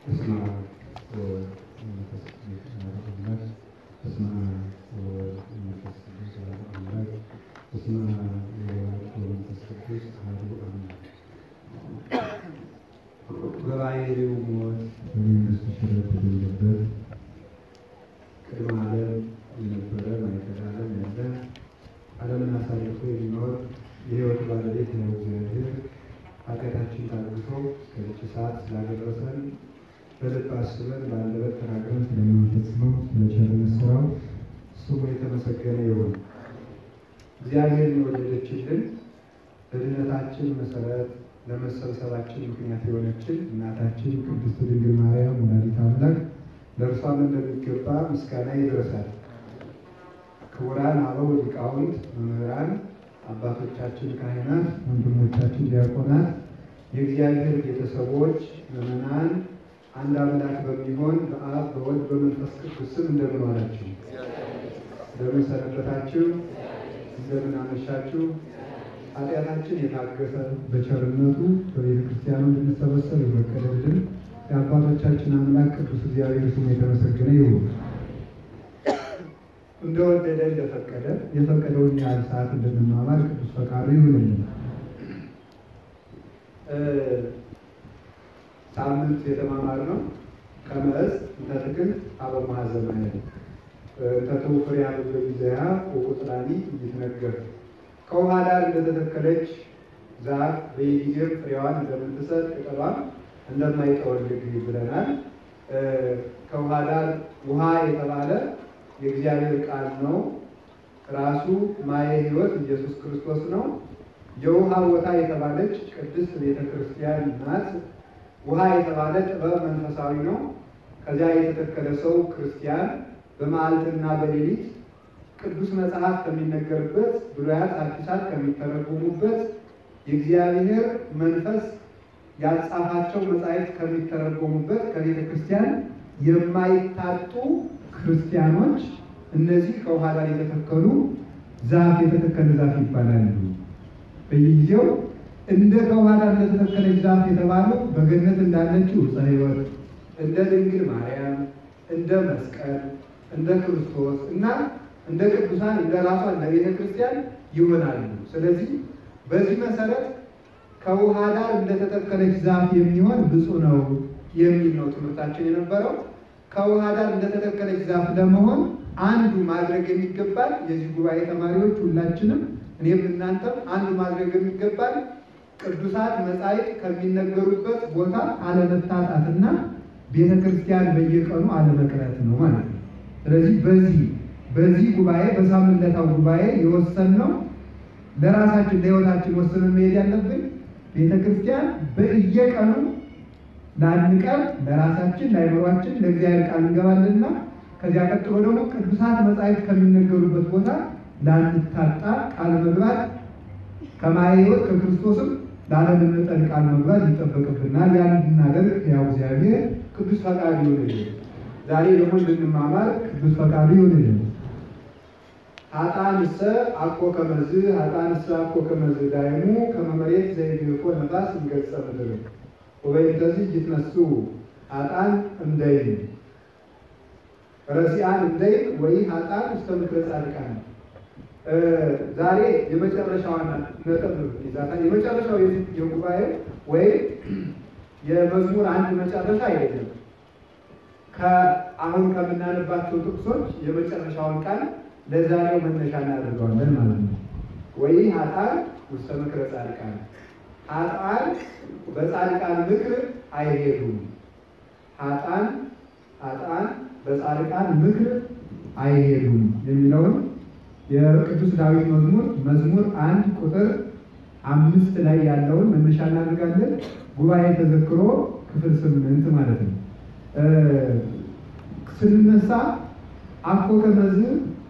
በስመ አብ ወወልድ ወመንፈስ ቅዱስ አሐዱ አምላክ። በስመ አብ ወወልድ ወመንፈስ ቅዱስ አሐዱ አምላክ። በስመ አብ ወወልድ ወመንፈስ ቅዱስ አሐዱ አምላክ። በባሕርዩ ሞት በመንግሥቱ ሽረት የሌለበት ቅድመ ዓለም የነበረ ማእከለ ዓለም ያለ ዓለምን አሳልፎ የሚኖር የሕይወት ባለቤት ነው እግዚአብሔር ኃጢአታችን ታግሶ እስከዚች ሰዓት ስላደረሰን በልብ አስበን በአንደበት ተናግረን ስለምንፈጽመው ስለ ቸርነት ሥራው ስሙ የተመሰገነ ይሁን። እግዚአብሔር የወደደችልን ለድኅነታችን መሰረት ለመሰብሰባችን ምክንያት የሆነችን እናታችን ቅድስት ድንግል ማርያም ወላዲተ አምላክ ለእርሷም እንደሚገባ ምስጋና ይድረሳል። ክቡራን አበው ሊቃውንት፣ መምህራን፣ አባቶቻችን ካህናት፣ ወንድሞቻችን ዲያቆናት፣ የእግዚአብሔር ቤተሰቦች፣ ምዕመናን አንድ አምላክ በሚሆን በአብ በወልድ በመንፈስ ቅዱስ ስም እንደምን ዋላችሁ? እንደምን ሰነበታችሁ? እንደምን አመሻችሁ? ኃጢአታችን የታገሰ በቸርነቱ በቤተ ክርስቲያኑ እንድንሰበሰብ የፈቀደልን የአባቶቻችን አምላክ ቅዱስ እግዚአብሔር ስሙ የተመሰገነ ይሁን። እንደወደደ እንደፈቀደ የፈቀደውን ያህል ሰዓት እንድንማማር ቅዱስ ፈቃዱ ይሁንልን። ሳምንት የተማማርነው ከመዝ እንተ ትክልት ሀበ ማኅዘናየ እንተ ትውፍር ያህል ጊዜያ ወቁጽላኒ ይትነገር ከውሃ ዳር እንደተተከለች ዛፍ በየጊዜው ፍሬዋን እንደምትሰጥ ቅጠሏን እንደማይጠወልግ ብለናል። ከውሃ ዳር ውሃ የተባለ የእግዚአብሔር ቃል ነው። ራሱ ማየ ሕይወት ኢየሱስ ክርስቶስ ነው። የውሃ ቦታ የተባለች ቅድስት ቤተ ክርስቲያን ናት። ውሃ የተባለ ጥበብ መንፈሳዊ ነው። ከዚያ የተተከለ ሰው ክርስቲያን በመዓልትና በሌሊት ቅዱስ መጽሐፍ ከሚነገርበት ብሉያት አዲሳት ከሚተረጉሙበት የእግዚአብሔር መንፈስ ያጻፋቸው መጻሕፍት ከሚተረጎሙበት ከቤተ ክርስቲያን የማይታጡ ክርስቲያኖች እነዚህ ከውሃ ዳር የተተከሉ ዛፍ የተተከለ ዛፍ ይባላሉ። በየጊዜው እንደ ከውሃ ዳር እንደተተከለች ዛፍ የተባለው በገነት እንዳለችው ዕፀ ሕይወት እንደ ድንግል ማርያም፣ እንደ መስቀል፣ እንደ ክርስቶስ እና እንደ ቅዱሳን እንደ ራሷ እንደ ቤተ ክርስቲያን ይሆናሉ። ስለዚህ በዚህ መሰረት ከውሃ ዳር እንደተተከለች ዛፍ የሚሆን ብፁዕ ነው የሚል ነው ትምህርታችን የነበረው። ከውሃ ዳር እንደተተከለች ዛፍ ለመሆን አንዱ ማድረግ የሚገባል የዚህ ጉባኤ ተማሪዎች ሁላችንም እኔም እናንተም አንዱ ማድረግ የሚገባል ቅዱሳት መጻሕፍት ከሚነገሩበት ቦታ አለመታጣትና ቤተ ክርስቲያን በየቀኑ አለመቅረት ነው ማለት ነው። ስለዚህ በዚህ በዚህ ጉባኤ በሳምንታዊ ጉባኤ የወሰንነው ለራሳችን ለሕይወታችን ወስነን መሄድ ያለብን ቤተ ክርስቲያን በየቀኑ ላንቀር ለራሳችን ለአይምሯችን ለእግዚአብሔር ቃል እንገባለንና ከዚያ ቀጥሎ ደግሞ ቅዱሳት መጻሕፍት ከሚነገሩበት ቦታ ላንታጣ ቃል መግባት ከማየ ሕይወት ከክርስቶስም ላለመነጠል ቃል መግባት ይጠበቅብናል። ያን እንድናደርግ ያው እግዚአብሔር ቅዱስ ፈቃዱ ይሆንልን። ዛሬ ደግሞ እንድንማማር ቅዱስ ፈቃዱ ይሆንልን። ሀጣንሰ አኮ ከመዝ ሀጣንሰ አኮ ከመዝ ዳይሙ ከመመሬት ዘይግፎ ነፋስ እንገጸ ምድር ወበይንተዚህ ይትነሱ ሀጣን እንደይን ረሲአን እንደይን ወይ ሀጣን እስከ ምክረ ጻድቃን ዛሬ የመጨረሻዋን ነጥብ ይዛታል። የመጨረሻው የጉባኤ ወይም የመዝሙር አንድ መጨረሻ አይደለም። ከአሁን ከምናነባቸው ጥቅሶች የመጨረሻውን ቃል ለዛሬው መነሻ እናደርገዋለን ማለት ነው። ወይ ሀጣን ውስተ ምክረ ጻድቃን፣ ሀጣን በጻድቃን ምክር አይሄዱም። ሀጣን ሀጣን በጻድቃን ምክር አይሄዱም የሚለውን የቅዱስ ዳዊት መዝሙር መዝሙር አንድ ቁጥር አምስት ላይ ያለውን መነሻ እናደርጋለን። ጉባኤ ተዘክሮ ክፍል ስምንት ማለት ነው። ስንነሳ አኮ ከመዝ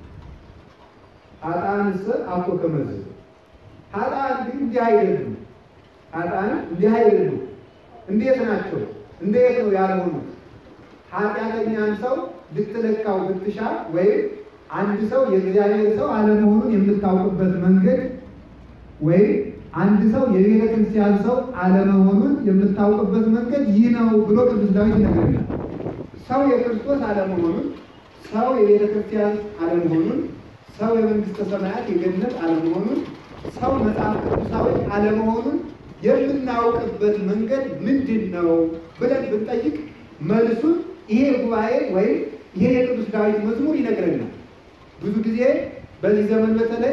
ሀጣንስ አኮ ከመዝ ሀጣን ግን እንዲህ አይደሉም። ሀጣን እንዲህ አይደሉም። እንዴት ናቸው? እንዴት ነው ያልሆኑት? ኃጢአተኛን ሰው ልትለካው ብትሻ ወይም አንድ ሰው የእግዚአብሔር ሰው አለመሆኑን የምታውቅበት መንገድ ወይም አንድ ሰው የቤተ ክርስቲያን ሰው አለመሆኑን የምታውቅበት መንገድ ይህ ነው ብሎ ቅዱስ ዳዊት ይነግረናል። ሰው የክርስቶስ አለመሆኑን፣ ሰው የቤተ ክርስቲያን አለመሆኑን፣ ሰው የመንግስተ ሰማያት የገነት አለመሆኑን፣ ሰው መጽሐፍ ቅዱሳዊ አለመሆኑን የምናውቅበት መንገድ ምንድን ነው ብለን ብንጠይቅ መልሱን ይሄ ጉባኤ ወይም ይሄ የቅዱስ ዳዊት መዝሙር ይነግረናል። ብዙ ጊዜ በዚህ ዘመን በተለይ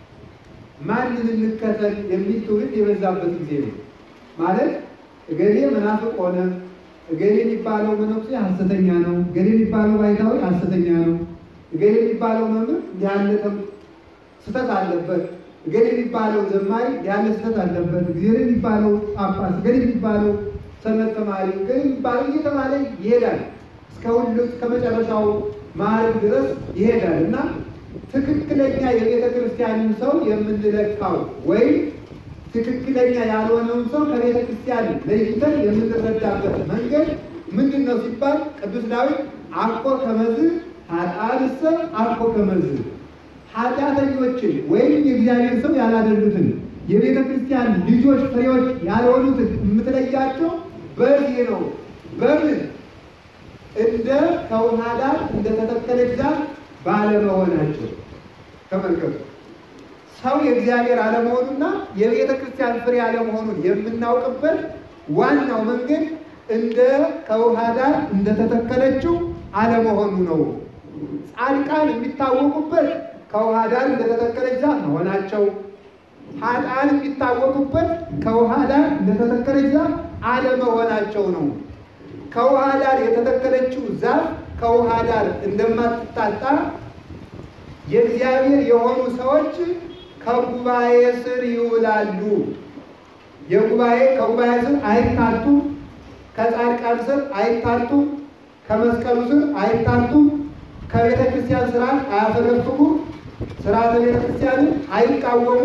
ማንን እንከተል የሚል ትውልድ የበዛበት ጊዜ ነው። ማለት እገሌ መናፍቅ ሆነ፣ እገሌ የሚባለው መነኩሴ ሐሰተኛ ነው፣ እገሌ የሚባለው ባይታዊ ሐሰተኛ ነው፣ እገሌ የሚባለው መምህር ያለ ስህተት አለበት፣ እገሌ የሚባለው ዘማሪ ያለ ስህተት አለበት፣ እገሌ የሚባለው ጳጳስ፣ እገሌ የሚባለው ሰንበት ተማሪ፣ እገሌ የሚባለው እየተባለ ይሄዳል። እስከ ሁሉ እስከ መጨረሻው ማዕረግ ድረስ ይሄዳል እና ትክክለኛ የቤተ ክርስቲያንን ሰው የምንለካው ወይም ትክክለኛ ያልሆነውን ሰው ከቤተ ክርስቲያን ለይተን የምንረዳበት መንገድ ምንድን ነው ሲባል ቅዱስ ዳዊት አኮ ከመዝ ኃጥአንሰ አኮ ከመዝ ኃጢአተኞችን ወይም የእግዚአብሔር ሰው ያላደሉትን የቤተ ክርስቲያን ልጆች ፍሬዎች ያልሆኑትን የምትለያቸው በዚህ ነው። በምን እንደ ከውሃ ዳር እንደተተከለች ዛፍ ባለመሆናቸው ተመልከቱ። ሰው የእግዚአብሔር አለመሆኑና የቤተ ክርስቲያን ፍሬ አለመሆኑን የምናውቅበት ዋናው መንገድ እንደ ከውሃ ዳር እንደተተከለችው አለመሆኑ ነው። ጻድቃን የሚታወቁበት ከውሃ ዳር እንደተተከለች ዛፍ መሆናቸው፣ ኃጥአን የሚታወቁበት ከውሃ ዳር እንደተተከለች ዛፍ አለመሆናቸው ነው። ከውሃ ዳር የተተከለችው ዛፍ ከውሃ ዳር እንደማትታጣ የእግዚአብሔር የሆኑ ሰዎች ከጉባኤ ስር ይውላሉ። የጉባኤ ከጉባኤ ስር አይታጡ፣ ከጻድቃን ስር አይታጡ፣ ከመስቀሉ ስር አይታጡ፣ ከቤተ ክርስቲያን ስርዓት አያፈገፍጉ፣ ስርዓተ ቤተ ክርስቲያንን አይቃወሙ፣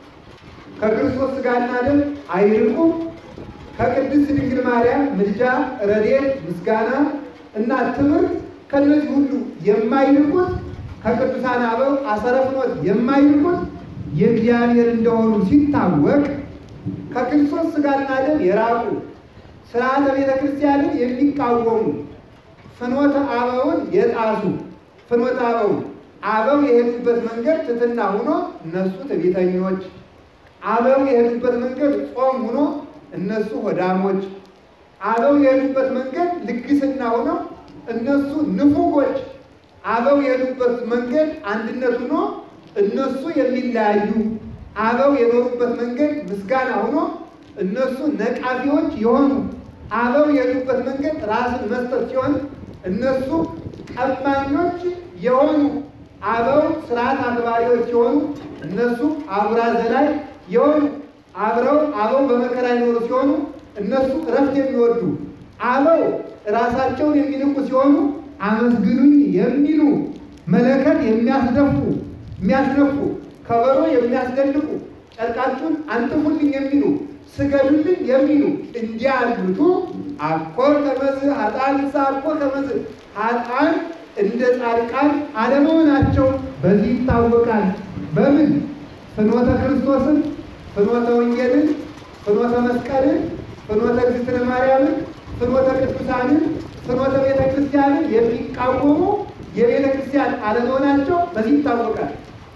ከክርስቶስ ሥጋና ደም አይርቁ፣ ከቅድስት ድንግል ማርያም ምልጃ፣ ረድኤት፣ ምስጋና እና ትምህርት ከነዚህ ሁሉ የማይርቁት ከቅዱሳን አበው አሰረ ፍኖት የማይርቁት የእግዚአብሔር እንደሆኑ ሲታወቅ ከክርስቶስ ሥጋና ደም የራቁ ስርዓተ ቤተ ክርስቲያንን የሚቃወሙ ፍኖተ አበውን የጣሱ ፍኖተ አበው አበው የሄዱበት መንገድ ትትና ሆኖ እነሱ ትዕቢተኞች፣ አበው የሄዱበት መንገድ ጾም ሆኖ እነሱ ሆዳሞች፣ አበው የሄዱበት መንገድ ልግስና ሆኖ እነሱ ንፉጎች፣ አበው የሄዱበት መንገድ አንድነት ሆኖ እነሱ የሚለያዩ፣ አበው የኖሩበት መንገድ ምስጋና ሆኖ እነሱ ነቃፊዎች የሆኑ፣ አበው የሄዱበት መንገድ ራስን መስጠት ሲሆን እነሱ ቀማኞች የሆኑ፣ አበው ስርዓት አክባሪዎች የሆኑ እነሱ አጉራ ዘላይ የሆኑ፣ አብረው አበው በመከራ የኖሩ ሲሆኑ እነሱ እረፍት የሚወዱ አበው ራሳቸውን የሚንቁ ሲሆኑ አመስግኑኝ የሚሉ መለከት የሚያስደፉ የሚያስነፉ ከበሮ የሚያስደልቁ ጨርቃችሁን አንጥፉልኝ የሚሉ ስገዱልኝ የሚሉ እንዲህ ያሉቱ አኮ ከመዝ ኃጥአን ንሳ አኮ ከመዝ ኃጥአን እንደ ጻድቃን አለመሆናቸው በዚህ ይታወቃል። በምን ፍኖተ ክርስቶስን፣ ፍኖተ ወንጌልን፣ ፍኖተ መስቀልን፣ ፍኖተ እግዝእትነ ማርያምን፣ ፍኖተ ቅዱሳንን፣ ፍኖተ ቤተ ክርስቲያንን የሚቃወሙ የቤተ ክርስቲያን አለመሆናቸው በዚህ ይታወቃል።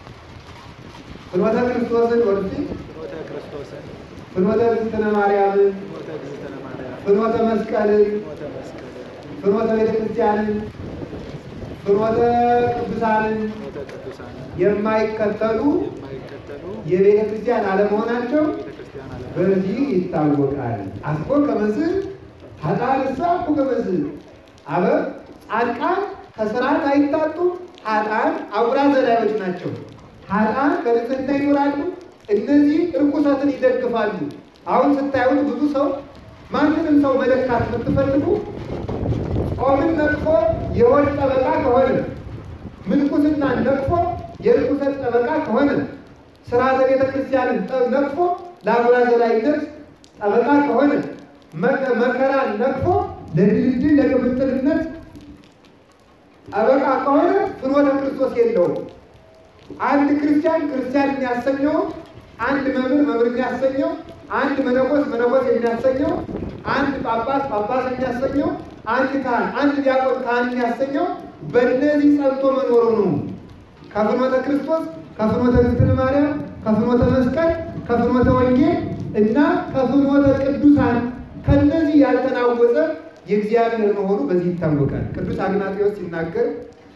ፍኖተ ክርስቶስን ወርሲ ፍኖተ ክርስቶስን ፍኖተ እግዝእትነ ማርያምን ፍኖተ እግዝእትነ ማርያም ፍኖተ መስቀልን ፍኖተ መስቀልን ፍኖተ ቤተ ክርስቲያንን ፍኖተ ቅዱሳንን ፍኖተ ቅዱሳንን የማይከተሉ የማይከተሉ የቤተ ክርስቲያን አለመሆናቸው ቤተ ክርስቲያን አለ በዚህ ይታወቃል። አስኮ ከመዝ ኃጥአን ንሳ አኮ ከመዝ አበ ጻድቃን ከስርዓት አይታጡም። ኃጥአን አጉራ ዘላዮች ናቸው። ኃጥአን በንጽህና ይኖራሉ። እነዚህ እርኩሰትን ይደግፋሉ። አሁን ስታዩት ብዙ ሰው ማንንም ሰው መለካት ብትፈልጉ ጾምን ነቅፎ የሆድ ጠበቃ ከሆነ ምንኩስና ነቅፎ የርኩሰት ጠበቃ ከሆነ ስርዓተ ቤተ ክርስቲያንን ጠ- ነቅፎ ለአጉራ ዘላይነት ጠበቃ ከሆነ መከ- መከራን ነቅፎ ለድልድል ለቅብጥልነት ጠበቃ ከሆነ ፍኖተ ክርስቶስ የለውም። አንድ ክርስቲያን ክርስቲያን የሚያሰኘው አንድ መምህር መምህር የሚያሰኘው፣ አንድ መነኮስ መነኮስ የሚያሰኘው፣ አንድ ጳጳስ ጳጳስ የሚያሰኘው፣ አንድ ካህን አንድ ዲያቆን ካህን የሚያሰኘው በእነዚህ ጸንቶ መኖሩ ነው። ከፍኖተ ክርስቶስ ከፍኖተ እግዝእትነ ማርያም ከፍኖተ መስቀል ከፍኖተ ወንጌል እና ከፍኖተ ቅዱሳን ከነዚህ ያልተናወጠ የእግዚአብሔር መሆኑ በዚህ ይታወቃል። ቅዱስ አግናጤዎስ ሲናገር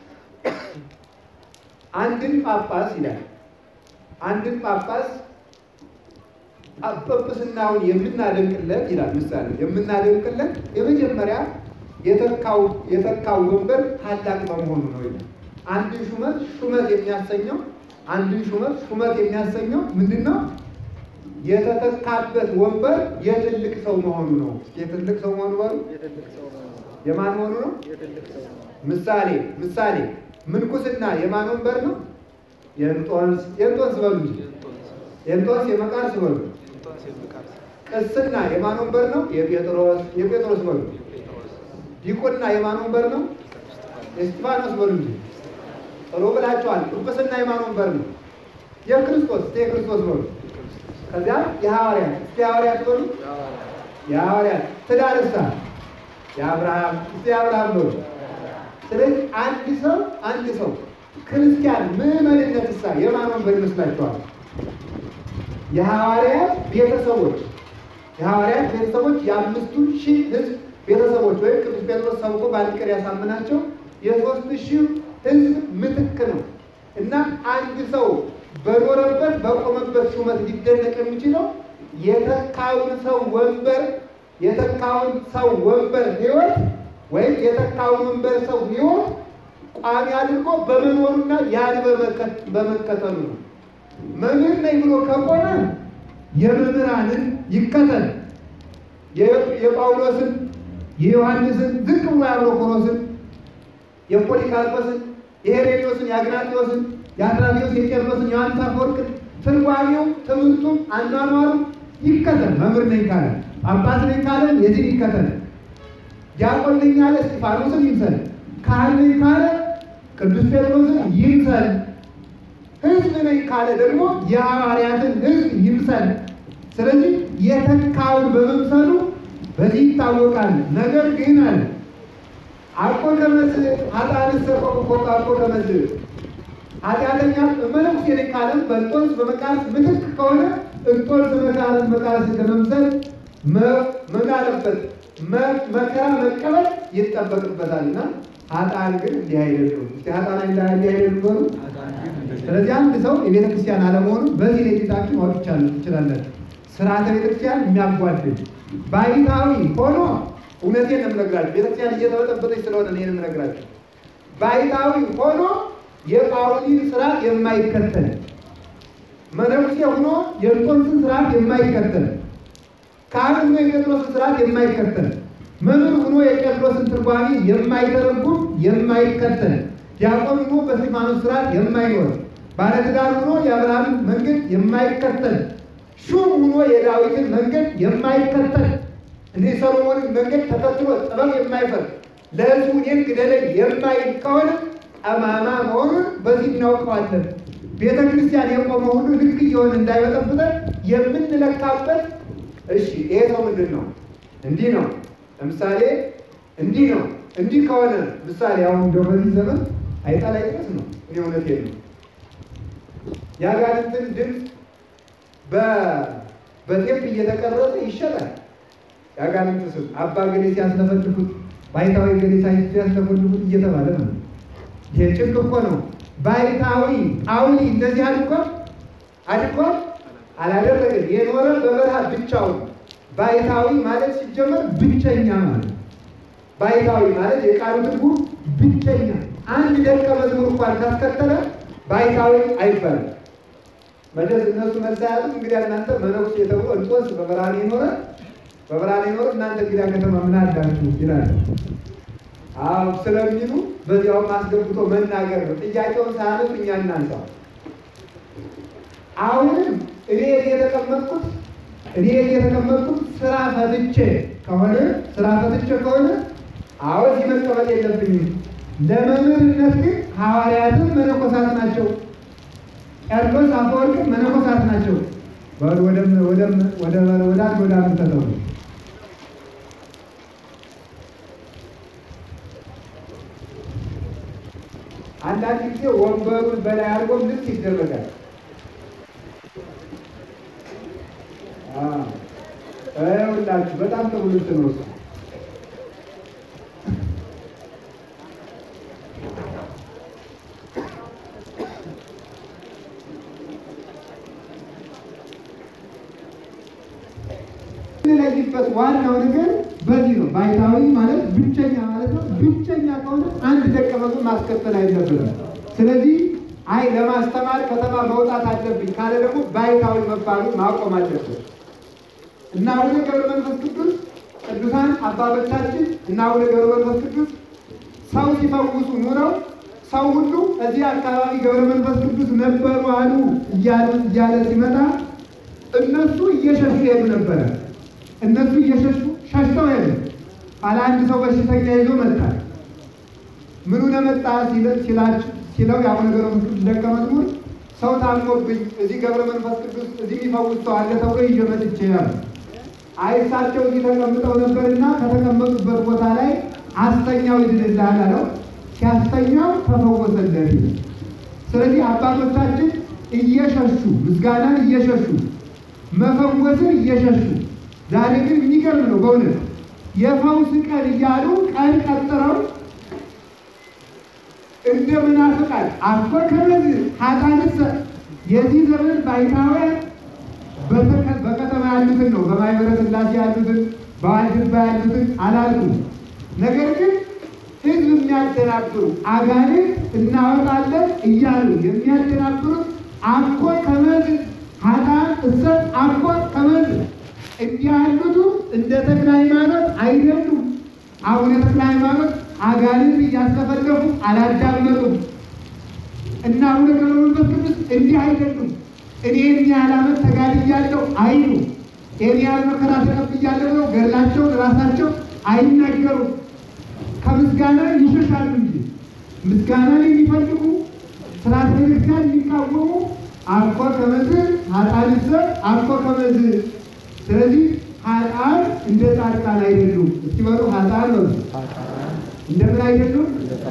አንድን ጳጳስ ይላል አንድን ጳጳስ ጵጵስናውን የምናደንቅለት ይላል ምሳሌ የምናደንቅለት የመጀመሪያ የተካው የተካው ወንበር ታላቅ በመሆኑ ነው ይላል። አንድን ሹመት ሹመት የሚያሰኘው አንድን ሹመት ሹመት የሚያሰኘው ምንድን ነው? የተተካበት ወንበር የትልቅ ሰው መሆኑ ነው። የትልቅ ሰው መሆኑ በሉ የትልቅ ሰው ነው። የማን መሆኑ ነው? የትልቅ ሰው ነው። ምሳሌ ምሳሌ ምንኩስና የማን ወንበር ነው? የእንጦንስ የእንጦንስ በሉ እንጂ የእንጦንስ የእንጦንስ የመቃርስ በሉ። የእንጦንስ የመቃርስ ቅስና የማን ወንበር ነው? የጴጥሮስ የጴጥሮስ በሉ። የጴጥሮስ ዲቁና የማን ወንበር ነው? የእስጢፋኖስ በሉ እንጂ ጥሩ ብላችኋል። ጵጵስና የማን ወንበር ነው? የክርስቶስ እስቲ የክርስቶስ በሉ። የክርስቶስ ከዚያ የሐዋርያት እስቲ የሐዋርያት በሉ። የሐዋርያት የሐዋርያት ትዳርሳ የአብርሃም እስቲ የአብርሃም በሉ። ስለዚህ አንድ ሰው አንድ ሰው ክርስቲያን ምዕመንነት እሳ የማን ወንበር ይመስላችኋል? የሐዋርያት ቤተሰቦች የሐዋርያት ቤተሰቦች የአምስቱ ሺህ ሕዝብ ቤተሰቦች ወይም ቅዱስ ጴጥሮስ ሰብኮ በአንድ ቀን ያሳምናቸው የሶስት ሺህ ሕዝብ ምትክ ነው እና አንድ ሰው በኖረበት በቆመበት ሹመት ሊደነቅ የሚችለው የተካውን ሰው ወንበር የተካውን ሰው ወንበር ሕይወት ወይም የተካውን ወንበር ሰው ሕይወት ቋሚ አድርጎ በመኖሩና ያን በመከ- በመከተሉ ነው። መምህር ነኝ ብሎ ከቆመ የመምህራንን ይከተል። የ- የጳውሎስን፣ የዮሐንስን፣ ዝቅ ብሎ የአብሮኮሮስን፣ የፖሊካርፖስን፣ የሄሬኔዎስን፣ የአግናጢዎስን፣ የአትራቴዎስ፣ የቄርሎስን፣ የዮሐንስ አፈወርቅን ትርጓሜው፣ ትምህርቱም፣ አኗኗሩ ይከተል። መምህር ነኝ ካለ ጳጳስ ነኝ ካለ የዚህ ይከተል። ዲያቆን ነኝ ካለ እስጢፋኖስን ይምሰል። ካህን ነኝ ካለ ቅዱስ ጴጥሮስን ይምሰል። ሕዝብ ነኝ ካለ ደግሞ የሐዋርያትን ሕዝብ ይምሰል። ስለዚህ የተካውን በመምሰሉ በዚህ ይታወቃል። ነገር ግን አለ አቆ ከመዝ ኃጥአንሰ ኮኮ አቆ ከመዝ ኃጢአተኛ መነኩሴ ነኝ ካለም በእንጦንስ በመቃርስ ምትክ ከሆነ እንጦንስ መቃርስ መቃርስ ለመምሰል መ- ምን አለበት መ- መከራ መቀበል ይጠበቅበታልና ኃጥአን ግን እንዲህ አይደሉም። እስኪ ኃጥአን እንዲህ አይደሉም በሉ። አዳን ግን እንደዚህ ስለዚህ አንድ ሰው የቤተ ክርስቲያን አለመሆኑ በዚህ ላይ ጌታችሁ ማወቅ ይቻላል ትችላላችሁ። ስርዓተ ቤተ ክርስቲያን የሚያጓድል ባይታዊ ሆኖ እውነቴን ነው የምነግራችሁ። ቤተ ክርስቲያን እየተበጠበጠች ስለሆነ ነው ይሄን የምነግራችሁ። ባይታዊ ሆኖ የጳውሊን ስርዓት የማይከተል መነኩሴ ሆኖ የእንጦንስን ስርዓት የማይከተል ካህን ሆኖ የጴጥሮስን ስርዓት የማይከተል መምህር ሆኖ የቄርሎስን ትርጓሜ የማይተረጉም የማይከተል ዲያቆን ሆኖ በስጢፋኖስ ስርዓት የማይኖር ባለትዳር ሆኖ የአብርሃምን መንገድ የማይከተል ሹም ሆኖ የዳዊትን መንገድ የማይከተል እኔ ሰሎሞንን መንገድ ተከትሎ ጥበብ የማይፈር ለሕዝቡ እኔን ግደለኝ የማይል ከሆነ ጠማማ መሆኑን በዚህ እናውቀዋለን። ቤተ ክርስቲያን የቆመ ሁሉ ልክ እየሆነ እንዳይበጠብጠን የምንለካበት እሺ፣ ይሄ ሰው ምንድን ነው? እንዲህ ነው። ለምሳሌ እንዲህ ነው። እንዲህ ከሆነ ምሳሌ አሁን እንደው በዚህ ዘመን አይጣል አይጥረስ ነው። እኔ እውነቴን ነው። የአጋንንትን ድምፅ በ- በቴፕ እየተቀረጸ ይሸጣል። የአጋንንት ስም አባ ገሌ ሲያስለፈልፉት፣ ባይታዊ ገሌ ሲያስለፈልፉት እየተባለ ነው። ይሄ ጭንቅ እኮ ነው። ባይታዊ ጳውሊ እንደዚህ አድርጓል አድርጓል አላደረግም። የኖረ በበረሃ ብቻውን። ባይታዊ ማለት ሲጀመር ብቸኛ ማለት ነው። ባይታዊ ማለት የቃሉ ትርጉም ብቸኛ። አንድ ደቀ መዝሙር እንኳን ካስከተለ ባይታዊ አይባልም። መቼስ እነሱ መሳያቱ እንግዲህ እናንተ መነኩሴ ተብሎ እንጦንስ በበረሃ የኖረ በበረሃ የኖረ እናንተ እንግዲህ ከተማ ምን አላችሁ ይላል። አዎ ስለሚሉ በዚያውም አስገብቶ መናገር ነው። ጥያቄውን ሳያነሱ እኛ እናንሳው። አሁንም እኔ እዚህ የተቀመጥኩት እኔ እዚህ የተቀመጥኩት ስራ ፈትቼ ከሆነ ስራ ፈትቼ ከሆነ አዎ እዚህ መቀመጥ የለብኝም። ለመምህርነት ግን ሐዋርያትም መነኮሳት ናቸው። ቄርሎስ አፈወርቅም መነኮሳት ናቸው። ወደ ወደ ወደ ወደ ወደ አንድ ወደ አንድ ተጠሩ አንዳንድ ጊዜ ወንበሩን በላይ አድርጎ ልክ ይደረጋል። ሁላችሁ በጣም ጥሩ ልብስ ነው እሱ። የምንለይበት ዋናው ነገር በዚህ ነው። ባይታዊ ማለት ብቸኛ ማለት ነው። ብቸኛ ከሆነ አንድ ደቀ መዝሙር ማስከተል አይነበርም። ስለዚህ አይ ለማስተማር ከተማ መውጣት አለብኝ ካለ ደግሞ ባይታዊ መባሉ ማቆም አለበት እና አቡነ ገብረ መንፈስ ቅዱስ ቅዱሳን አባቶቻችን እና አቡነ ገብረ መንፈስ ቅዱስ ሰው ሲፈውሱ ኑረው ሰው ሁሉ እዚህ አካባቢ ገብረ መንፈስ ቅዱስ ነበሩ አሉ እያሉ እያለ ሲመጣ እነሱ እየሸሹ ሄዱ ነበረ። እነሱ እየሸሹ ሸሽተው ሄዱ። ኋላ አንድ ሰው በሽተኛ ይዞ መጣ። ምኑ ለመጣ ሲላችሁ ሲለው የአቡነ ገብረ መንፈስ ቅዱስ ደቀ መዝሙር ሰው ታሞብኝ እዚህ ገብረ መንፈስ ቅዱስ እዚህ የሚፈውስ ሰው አለ ተብሎ ይዤ መጥቼ ያሉ አይ እሳቸው እዚህ ተቀምጠው ነበርና ከተቀመጡበት ቦታ ላይ አስተኛው ይድንልሃል አለው። ሲያስተኛው ተፈወሰለት። ስለዚህ አባቶቻችን እየሸሹ ምስጋናን እየሸሹ መፈወስን እየሸሹ ዛሬ ግን የሚገርም ነው በእውነት የፈውስ ቀን እያሉ ቀን ቀጥረው እንደ ምናፍቃን አኮ ከመዝ ሀጣንሰ የዚህ ዘመን ባይታውያን በከተማ ያሉትን ነው በማህበረ ሥላሴ ያሉትን በዋልድባ ያሉትን አላልኩም። ነገር ግን ሕዝብ የሚያደናብሩ አጋንንት እናወጣለን እያሉ የሚያደናብሩት አኮ ከመዝ ሀጣን እሰ አኮ ከመዝ እንዲህ ያሉቱ እንደ ተክለ ሃይማኖት አይደሉም። አቡነ ተክለ ሃይማኖት አጋንንት እያስከፈለፉ አላዳመጡም እና አቡነ ገብረ መንፈስ ቅዱስ እንዲህ አይደሉም። እኔ ያህል ዓመት ተጋድያለሁ አይሉ ይህን ያህል መከራ ተቀብያለሁ ብለው ገድላቸውን ራሳቸው አይናገሩም። ከምስጋና ይሸሻሉ እንጂ ምስጋናን የሚፈልጉ ስርዓተ ቤተክርስቲያን የሚቃወሙ አኮ ከመዝ ሀጣንሰ አኮ ከመዝ ስለዚህ ሀጣን እንደ ጻድቃን አይደሉም። እስቲ በሉ ሀጣን ነው እንደምን አይደሉም?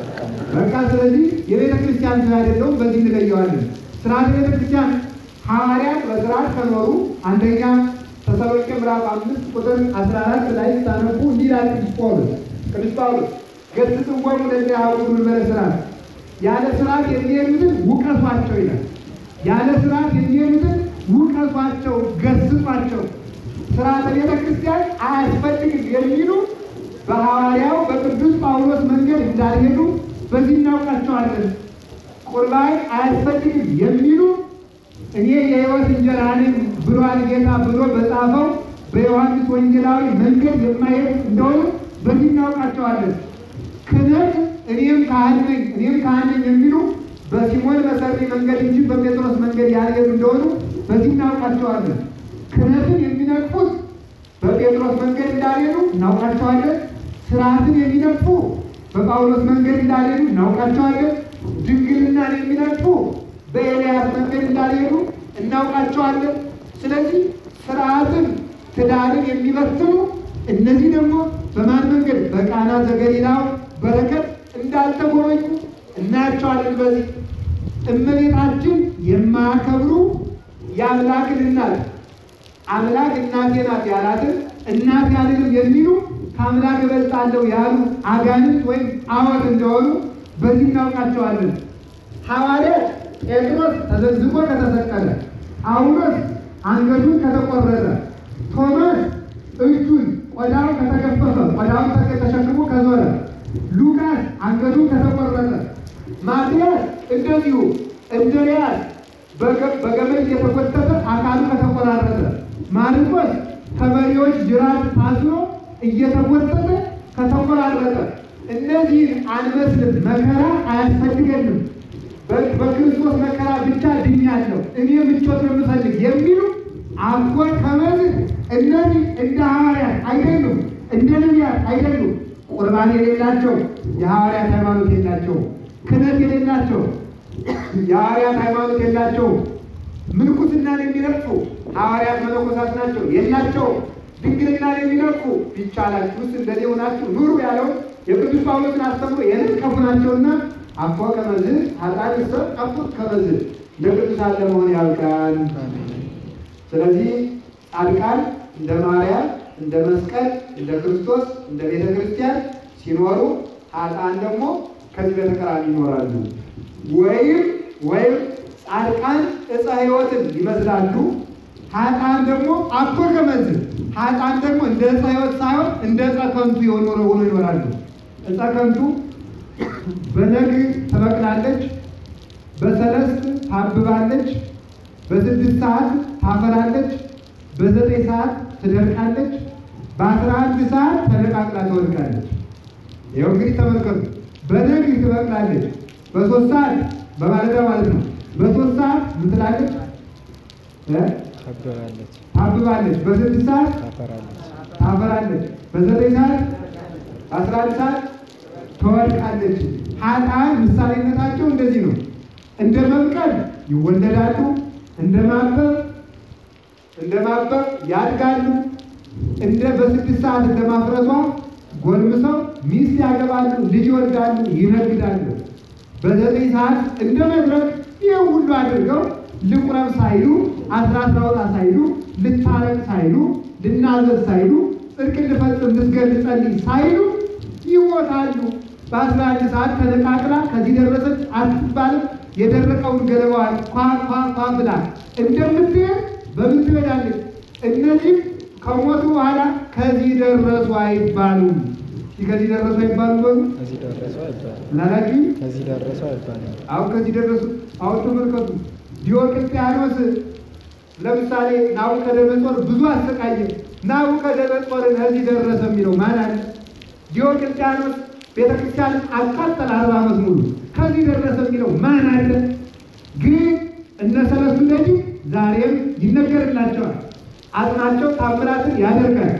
በቃ ስለዚህ የቤተ ክርስቲያን ስራ አይደለውም። በዚህ እንለየዋለን። ስርዓተ ቤተ ክርስቲያን ሐዋርያት በስርዓት ከኖሩ አንደኛ ተሰሎንቄ ምዕራፍ አምስት ቁጥር አስራ አራት ላይ ስታነቡ እንዲህ ይላል ቅዱስ ጳውሎስ ቅዱስ ጳውሎስ ገሥጽዎሙ ለዘያዕውሩ መንበረ ሥርዓት ያለ ስርዓት የሚሄዱትን ውቀሷቸው ይላል። ያለ ስርዓት የሚሄዱትን ውቀሷቸው፣ ገስጿቸው። ስርዓተ ቤተ ክርስቲያን አያስፈልግም የሚሉ በሐዋርያው በቅዱስ ጳውሎስ መንገድ እንዳልሄዱ በዚህ እናውቃቸዋለን። ቁርባን አያስፈልግም የሚሉ እኔ የሕይወት እንጀራ ነኝ ብሏል ጌታ ብሎ በጻፈው በዮሐንስ ወንጌላዊ መንገድ የማይሄድ እንደሆነ በዚህ እናውቃቸዋለን። ክህነት እኔም ካህን ነኝ እኔም ካህን ነኝ የሚሉ በሲሞን መሰሪ መንገድ እንጂ በጴጥሮስ መንገድ ያልሄዱ እንደሆኑ በዚህ እናውቃቸዋለን። ክህነትን የሚነቅፉት በጴጥሮስ መንገድ እንዳልሄዱ እናውቃቸዋለን። ስርዓትን የሚነቅፉ በጳውሎስ መንገድ እንዳልሄዱ እናውቃቸዋለን። ድንግልናን የሚነቅፉ በኤልያስ መንገድ እንዳልሄዱ እናውቃቸዋለን። ስለዚህ ስርዓትን፣ ትዳርን የሚበትኑ እነዚህ ደግሞ በማን መንገድ በቃና ዘገሊላው በረከት እንዳልተጎበኙ እናያቸዋለን። በዚህ እመቤታችን የማያከብሩ የአምላክን እናት አምላክ እናቴ ናት ያላትን እናት ያልንም የሚሉ ከአምላክ እበልጣለሁ ያሉ አጋንንት ወይም አወት እንደሆኑ በዚህ እናውቃቸዋለን። ሐዋርያት ጴጥሮስ ተዘግዝቆ ከተሰቀለ፣ ጳውሎስ አንገቱን ከተቆረጠ፣ ቶማስ እጁን ቆዳው ከተገፈፈ ቆዳውን ተሸክሞ ከዞረ፣ ሉቃስ አንገቱን ከተቆረጠ፣ ማትያስ እንደዚሁ እንድርያስ በገመድ የተጎተተ አካሉ ከተቆራረጠ፣ ማርቆስ ከበሬዎች ጅራት ታስሮ እየተጎተተ ከተቆራረጠ፣ እነዚህን አንመስልም፣ መከራ አያስፈልገንም፣ በክርስቶስ መከራ ብቻ ድኛለሁ፣ እኔ ምቾት ነው የምፈልግ የሚሉ አኮ ከመዝ እነዚህ እንደ ሐዋርያት አይደሉም፣ እንደ ነቢያት አይደሉም። ቁርባን የሌላቸው የሐዋርያት ሃይማኖት የላቸው፣ ክህነት የሌላቸው የሐዋርያት ሃይማኖት የላቸው፣ ምንኩስናን የሚረግጡ ሐዋርያት መነኮሳት ናቸው የላቸው ድንግልና የሚነኩ ቢቻላችሁስ እንደዚህ ሆናችሁ ኑሩ ያለው የቅዱስ ጳውሎስን አስተምሮ የነቀፉ ናቸውና አፎ ከመዝ ኃጥአን እሰ ጠፉት ከመዝ እንደ ቅዱሳን ለመሆን ያብቃን። ስለዚህ ጻድቃን እንደ ማርያም፣ እንደ መስቀል፣ እንደ ክርስቶስ፣ እንደ ቤተ ክርስቲያን ሲኖሩ ኃጥአን ደግሞ ከዚህ በተቃራኒ ይኖራሉ። ወይም ወይም ጻድቃን ዕፀ ሕይወትን ይመስላሉ፣ ኃጥአን ደግሞ አኮ ከመዝ ኃጥአን ደግሞ እንደ ዕፀ ሕይወት ሳይሆን እንደ ዕፀ ከንቱ የሆኑ ሆኖ ይኖራሉ። ዕፀ ከንቱ በነግ ትበቅላለች፣ በሰለስት ታብባለች፣ በስድስት ሰዓት ታፈራለች፣ በዘጠኝ ሰዓት ትደርቃለች፣ በአስራ አንድ ሰዓት ተነቃቅላ ትወድቃለች። ይኸው እንግዲህ ተመልከቱ። በነግ ትበቅላለች፣ በሶስት ሰዓት በማለዳ ማለት ነው። በሶስት ሰዓት ምን ትላለች? እ? ታበራለች፣ ታብባለች፣ በስድስት ሰዓት ታፈራለች። ታፈራለች፣ በዘጠኝ ሰዓት በአስራ አንድ ሰዓት ትወድቃለች። ኃጥአን ምሳሌነታቸው እንደዚህ ነው። እንደ መብቀል ይወለዳሉ፣ እንደ ማበብ እንደ ማበብ ያድጋሉ፣ እንደ በስድስት ሰዓት እንደ ማፍረቷ ጎልምሰው ሚስት ያገባሉ፣ ልጅ ይወልዳሉ፣ ይነግዳሉ። በዘጠኝ ሰዓት እንደ መድረክ ይህ ሁሉ አድርገው ልቁረብ ሳይሉ አስራት ላውጣ ሳይሉ ልታረቅ ሳይሉ ልናዘዝ ሳይሉ ጽድቅ ልፈጽም ልስገድ ልጸልይ ሳይሉ ይሞታሉ። በአስራ አንድ ሰዓት ተነቃቅላ ከዚህ ደረሰች አትባልም። የደረቀውን ገለባዋን ኳ ኳ ኳ ብላ እንደምትሄድ በምን ትሄዳለች? እነዚህም ከሞቱ በኋላ ከዚህ ደረሱ አይባሉም። እስኪ ከዚህ ደረሱ አይባሉም በሉ ከዚህ ደረሱ አይባልም። ምናላችሁ? ከዚህ ደረሱ አይባልም። አሁን ከዚህ ደረሱ። አሁን ተመልከቱ። ዲዮቅልጥያኖስ ለምሳሌ ናቡከደነጾር ብዙ አሰቃየ። ናቡከደነጾርን ከዚህ ደረሰ የሚለው ማን አለ? ዲዮቅልጥያኖስ ቤተክርስቲያንን አቃጠለ አርባ ዓመት ሙሉ። ከዚህ ደረሰ የሚለው ማን አለ? ግን እነ ሰለስቱ ደጅ ዛሬም ይነገርላቸዋል። አጽናቸው ታምራትን ያደርጋል።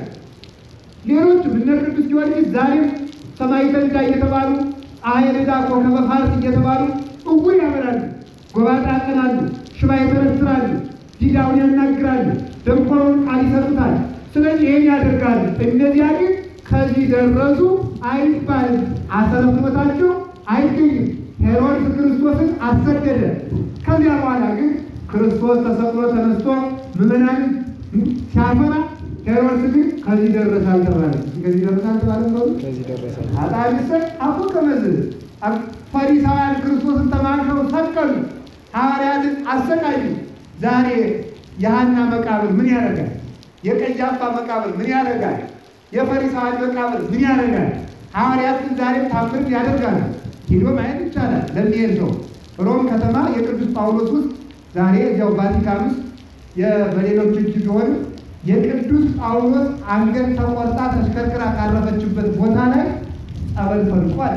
ሌሎች እነ ቅዱስ ጊዮርጊስ ዛሬም ሰማዕተ ልዳ እየተባሉ ፀሐየ ልዳ ኮከበ ፋርስ እየተባሉ እውር ያበራሉ፣ ጎባጣ ያቀናሉ፣ ሽባ ይተረትራሉ፣ ዲዳውን ያናግራሉ፣ ደንቆሮውን ቃል ይሰጡታል። ስለዚህ ይህን ያደርጋሉ። እነዚያ ግን ከዚህ ደረሱ አይባልም። አሰረ ፍኖታቸው አይገኝም። ሄሮድስ ክርስቶስን አሰደደ። ከዚያ በኋላ ግን ክርስቶስ ተሰቅሎ ተነስቶ ምዕመናንን ሲያፈራ ሄሮድስ ግን ከዚህ ደረሰ አልተባለም። ከዚህ ደረሰ አልተባለም ነው ከዚህ ደረሰ አጣቢሰ አፉ ከመዝ ፈሪሳውያን ክርስቶስን ተማርከው ሰቀሉ፣ ሐዋርያትን አሰቃዩ። ዛሬ የሐና መቃብር ምን ያደርጋል? የቀያፋ መቃብር ምን ያደርጋል? የፈሪሳውያን መቃብር ምን ያደርጋል? ሐዋርያት ግን ዛሬ ታምርን ያደርጋሉ። ሂዶ ማየት ይቻላል ለሚሄድ ሰው። ሮም ከተማ የቅዱስ ጳውሎስ ውስጥ ዛሬ እዚያው ቫቲካን ውስጥ የ- በሌሎች እጅ ቢሆንም የቅዱስ ጳውሎስ አንገት ተቆርጣ ተሽከርክራ ካረፈችበት ቦታ ላይ ጸበል ፈልቋል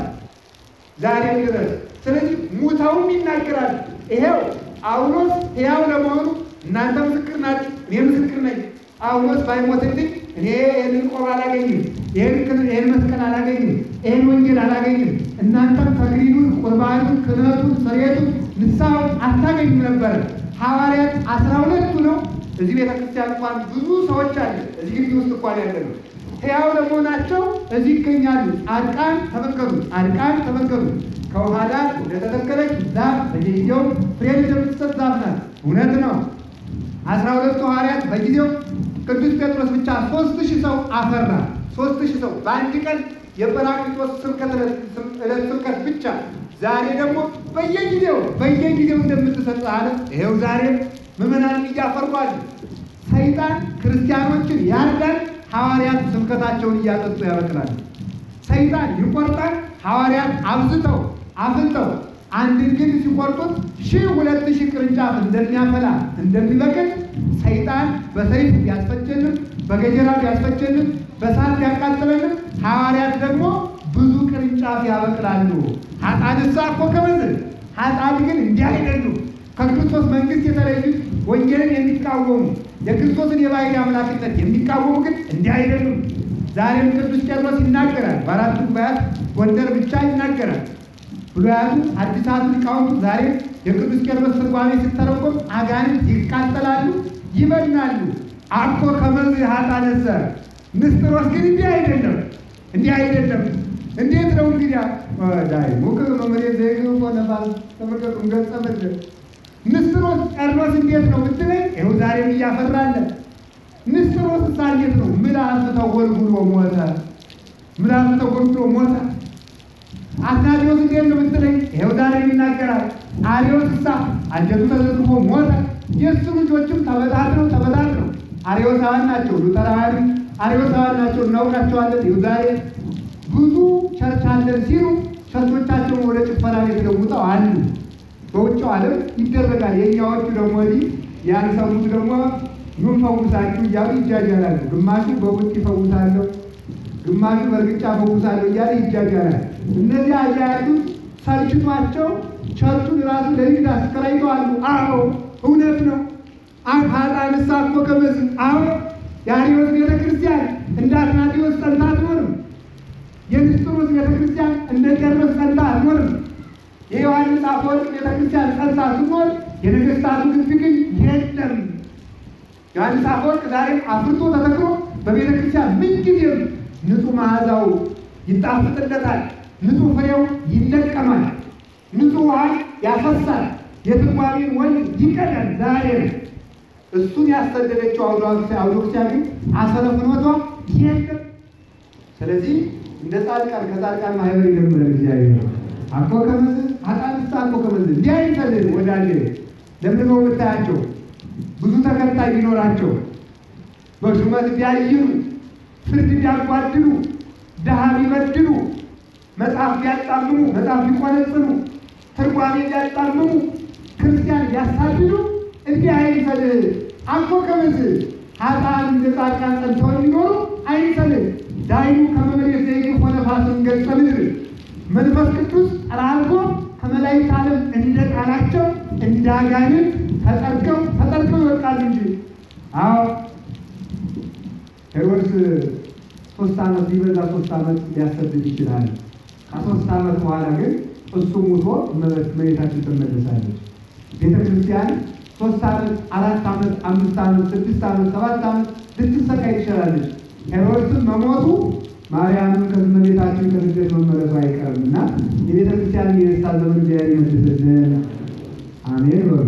ዛሬ ድረስ። ስለዚህ ሙተውም ይናገራል። ይሄው ጳውሎስ ሕያው ለመሆኑ እናንተ ምስክር ናችሁ፣ እኔ ምስክር ነኝ። ጳውሎስ ባይሞትልኝ እኔ ይህንን ቆብ አላገኝም፣ ይህን ክን- ይህን መስቀል አላገኝም፣ ይህን ወንጌል አላገኝም። እናንተም ተግሪዱን፣ ቁርባኑን፣ ክህነቱን፣ ስርየቱን፣ ንስሐውን አታገኙ ነበረ። ሐዋርያት አስራ ሁለቱ ነው። እዚህ ቤተ ክርስቲያን እንኳን ብዙ ሰዎች አለ። እዚህ ግቢ ውስጥ እንኳን ያለ ነው። ሕያው ለመሆናቸው እዚህ ይገኛሉ። ጻድቃን ተመልከቱ፣ ጻድቃን ተመልከቱ። ከውሃ ዳር እንደተተከለች ዛፍ በየጊዜው ፍሬ እንደምትሰጥ ዛፍ ናት። እውነት ነው። አስራ ሁለቱ ሐዋርያት በጊዜው ቅዱስ ጴጥሮስ ብቻ ሶስት ሺህ ሰው አፈራ። ሶስት ሺህ ሰው በአንድ ቀን የጰራቅሊጦስ ስብከት ዕለት ስብከት ብቻ። ዛሬ ደግሞ በየጊዜው በየጊዜው እንደምትሰጥ አለ። ይኸው ዛሬም ምዕመናንን እያፈሯል። ሰይጣን ክርስቲያኖችን ያርዳል፣ ሐዋርያት ስብከታቸውን እያጠጡ ያበቅላል። ሰይጣን ይቆርጣል፣ ሐዋርያት አብዝተው አፍልተው አንድን ግንድ ሲቆርጡት ሺህ ሁለት ሺህ ቅርንጫፍ እንደሚያፈላ እንደሚበቅል ሰይጣን በሰይፍ ቢያስፈጀንም በገጀራ ቢያስፈጀንም በሳት ቢያቃጥለንም ሐዋርያት ደግሞ ብዙ ቅርንጫፍ ያበቅላሉ። ኃጥአንሳ እኮ ከመዝን ኃጥአን ግን እንዲህ አይደሉም። ከክርስቶስ መንግሥት የተለዩት ወንጌልን የሚቃወሙ የክርስቶስን የባሕርይ አምላክነት የሚቃወሙ ግን እንዲህ አይደሉም። ዛሬም ቅዱስ ቄርሎስ ይናገራል። በአራቱ ጉባኤያት ጎንደር ብቻ ይናገራል። ብሉያቱ አዲሳቱ ሊቃውንቱ ዛሬ የቅዱስ ቄርሎስ ትርጓሜ ሲተረጎም አጋንንት ይቃጠላሉ፣ ይበናሉ። አኮ ከመዝ ሀጣነሰ ንስጥሮስ ግን እንዲህ አይደለም፣ እንዲህ አይደለም። እንዴት ነው እንግዲያ ዳይ ሙክ መመሬ ዘይግ ነፋስ ተመልከቱ ገጸ ምድር ንስጥሮስ ቄርሎስ እንዴት ነው ብትለኝ፣ ይኸው ዛሬም እያፈራለ ንስጥሮስ እሳ እንዴት ነው ምላስ ተጎልጉሎ ሞተ። ምላስ ተጎልጉሎ ሞተ። አትናቴዎስ እንዴት ነው ብትለኝ፣ ይኸው ዛሬም ይናገራል። አሪዎስ እሳ አንጀቱ ተዘግፎ ሞተ። የእሱ ልጆችም ተበታትነው ተበታትነው አሪዮሳውያን ናቸው። ሉተራውያን አሪዮሳውያን ናቸው፣ እናውቃቸዋለን። ይኸው ዛሬ ብዙ ቸርች አለን ሲሉ ቸርቾቻቸውን ወደ ጭፈራ ቤት ለውጠው አሉ። በውጭው ዓለም ይደረጋል። የእኛዎቹ ደግሞ ወዲህ ያልሰሙት ደግሞ ምን ፈውሳችሁ እያሉ ይጃጃላሉ። ግማሹ በቡጥ ይፈውሳለሁ፣ ግማሹ በእርግጫ ፈውሳለሁ እያለ ይጃጃላል። እነዚህ አያ ያሉት ሰልችቷቸው ቸርቹን ራሱ ለንግድ አስከራይተዋሉ። አዎ እውነት ነው። ሀጣን እኮ ከመዝ አዎ የአሪዎስ ቤተ ክርስቲያን እንደ አትናቴዎስ ጸንታ አትኖርም። የንስጥሮስ ቤተ ክርስቲያን እንደ ቄርሎስ ጸንታ አትኖርም። የዮሐንስ አፈወርቅ ቤተ ክርስቲያን ጸንታ ስትኖር የነገስታቱ ግቢ ግን የለም። ዮሐንስ አፈወርቅ ዛሬም አፍርቶ ተተክሎ በቤተ ክርስቲያን ምንጊዜም ንጹሕ መዓዛው ይጣፍጥለታል፣ ንጹሕ ፍሬው ይለቀማል፣ ንጹሕ ውሃ ያፈሳል፣ የትርጓሜን ወንዝ ይቀዳል። ዛሬም እሱን ያሰደደችው አውዶክሲያ ግን አሰረ ፍኖቷ የለም። ስለዚህ እንደ ጻድቃን ከጻድቃን ማህበር ይጀምራል እግዚአብሔር አኮ ከመዝ አጣንስታ አኮ ከመዝ እንዲህ አይፈልግ ወዳጄ ለምን ነው የምታያቸው? ብዙ ተከታይ ቢኖራቸው በሹመት ቢያይሉ፣ ፍርድ ቢያጓድሉ፣ ድሃ ቢበድሉ፣ መጽሐፍ ቢያጣምሙ፣ መጽሐፍ ቢቆነጽኑ፣ ትርጓሜ ቢያጣምሙ፣ ክርስቲያን ቢያሳድዱ እንዲህ አይፈልግ አኮ ከመዝ ሀጣን እንደ ጻድቃን ጸንተው የሚኖሩ አይፈልግ ዳይኑ ከመመሬት ዘይግ ሆነ ፋስን ገጸ ምድር መንፈስ ቅዱስ ጠራርጎ ከመላእክት ዓለም እንደ ቃላቸው እንደ አጋንንት ተጠርገው ተጠርገው ይወጣሉ እንጂ። አዎ ሄሮድስ ሶስት ዓመት ቢበዛ ሶስት ዓመት ሊያሰድድ ይችላል። ከሶስት ዓመት በኋላ ግን እሱ ሙቶ እመቤታችን ትመለሳለች። ቤተ ክርስቲያን ሶስት ዓመት፣ አራት ዓመት፣ አምስት ዓመት፣ ስድስት ዓመት፣ ሰባት ዓመት ልትሰቃይ ትችላለች። ሄሮድስም መሞቱ ማርያምም ከእመቤታችን ከስደት መመለሱ አይቀርም እና የቤተ ክርስቲያን የደስታ ዘመን እግዚአብሔር ይመልስልን። አሜን በሉ።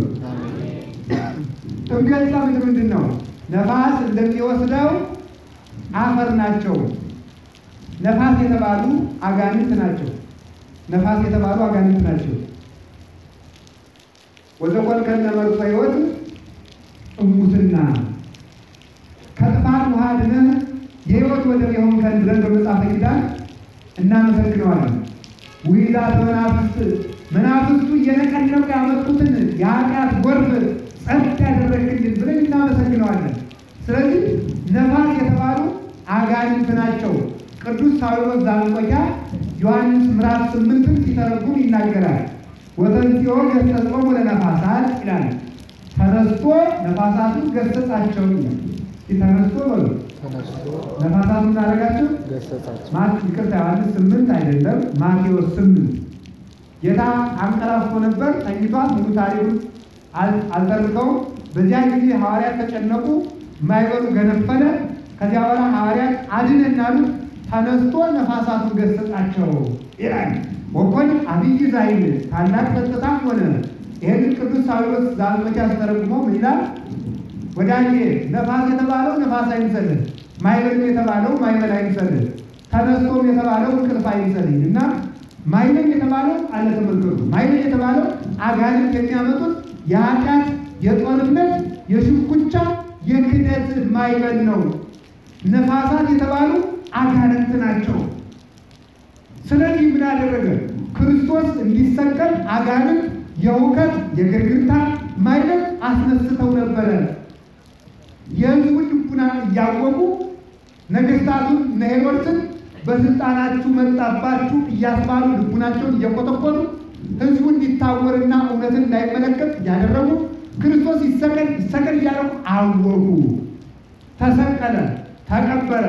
ጥምቀተ ምድር ምንድን ነው? ነፋስ እንደሚወስደው አፈር ናቸው። ነፋስ የተባሉ አጋንንት ናቸው። ነፋስ የተባሉ አጋንንት ናቸው። ወዘኮልከነ መርሶ ሕይወት እሙትና ከጥፋት ውሃ ድነህ የሕይወት ወደብ የሆንከን ብለን በመጽሐፈ ኪዳን እናመሰግነዋለን። ውይዛት መናፍስት መናፍስቱ እየነቀነቁ ያመጡትን የኃጢአት ጎርፍ ጸጥ ያደረግልን ብለን እናመሰግነዋለን። ስለዚህ ነፋስ የተባሉ አጋንንት ናቸው። ቅዱስ ሳዊሮስ ዘአንጾኪያ ዮሐንስ ምዕራፍ ስምንትን ሲተረጉም ይናገራል። ወተንሥኦ ገሠጾሙ ለነፋሳት ይላል። ተነስቶ ነፋሳቱን ገሰጻቸው ይላል። ተነስቶ በሉ ተነስቶ ነፋሳቱን እናደረጋቸው ገሰጻቸው። ማት ይቅርታ ዮሐንስ ስምንት አይደለም ማቴዎስ ስምንት ጌታ አንቀላፍቶ ነበር ተኝቷል። ሙሉ ታሪኩን አል- አልተርከውም። በዚያ ጊዜ ሐዋርያት ተጨነቁ፣ የማይበሉ ገነፈለ። ከዚያ በኋላ ሐዋርያት አድነን አሉት። ተነስቶ ነፋሳቱን ገሰጻቸው ይላል። ወኮን አብይ ዛይል ታላቅ ጸጥታም ሆነ። ይህንን ቅዱስ ሳዊሮስ ዘአንጾኪያ ሲተረጉሞ ምን ይላል? ወዳጄ ነፋስ የተባለው ነፋስ አይምሰልህ፣ ማይበል የተባለው ማይበል አይምሰልህ፣ ተነስቶም የተባለው እንቅልፍ አይምሰልህ እና ማይበል የተባለው አለ ተመልከቱ። ማይበል የተባለው አጋንንት የሚያመጡት የኃጢአት የጦርነት የሽኩቻ የክደት ማይበል ነው። ነፋሳት የተባሉ አጋንንት ናቸው። ስለዚህ ምን አደረገ? ክርስቶስ እንዲሰቀል አጋንንት የእውቀት የግርግርታ ማይበል አስነስተው ነበረ። የሕዝቡን ልቡና እያወቁ ነገስታቱን እነ ሄሮድስን በስልጣናችሁ መጣባችሁ እያስባሉ ልቡናቸውን እየቆጠቆጡ ሕዝቡ እንዲታወርና እውነትን እንዳይመለከት እያደረጉ ክርስቶስ ይሰቀል ይሰቀል እያደረጉ አወቁ። ተሰቀለ፣ ተቀበረ።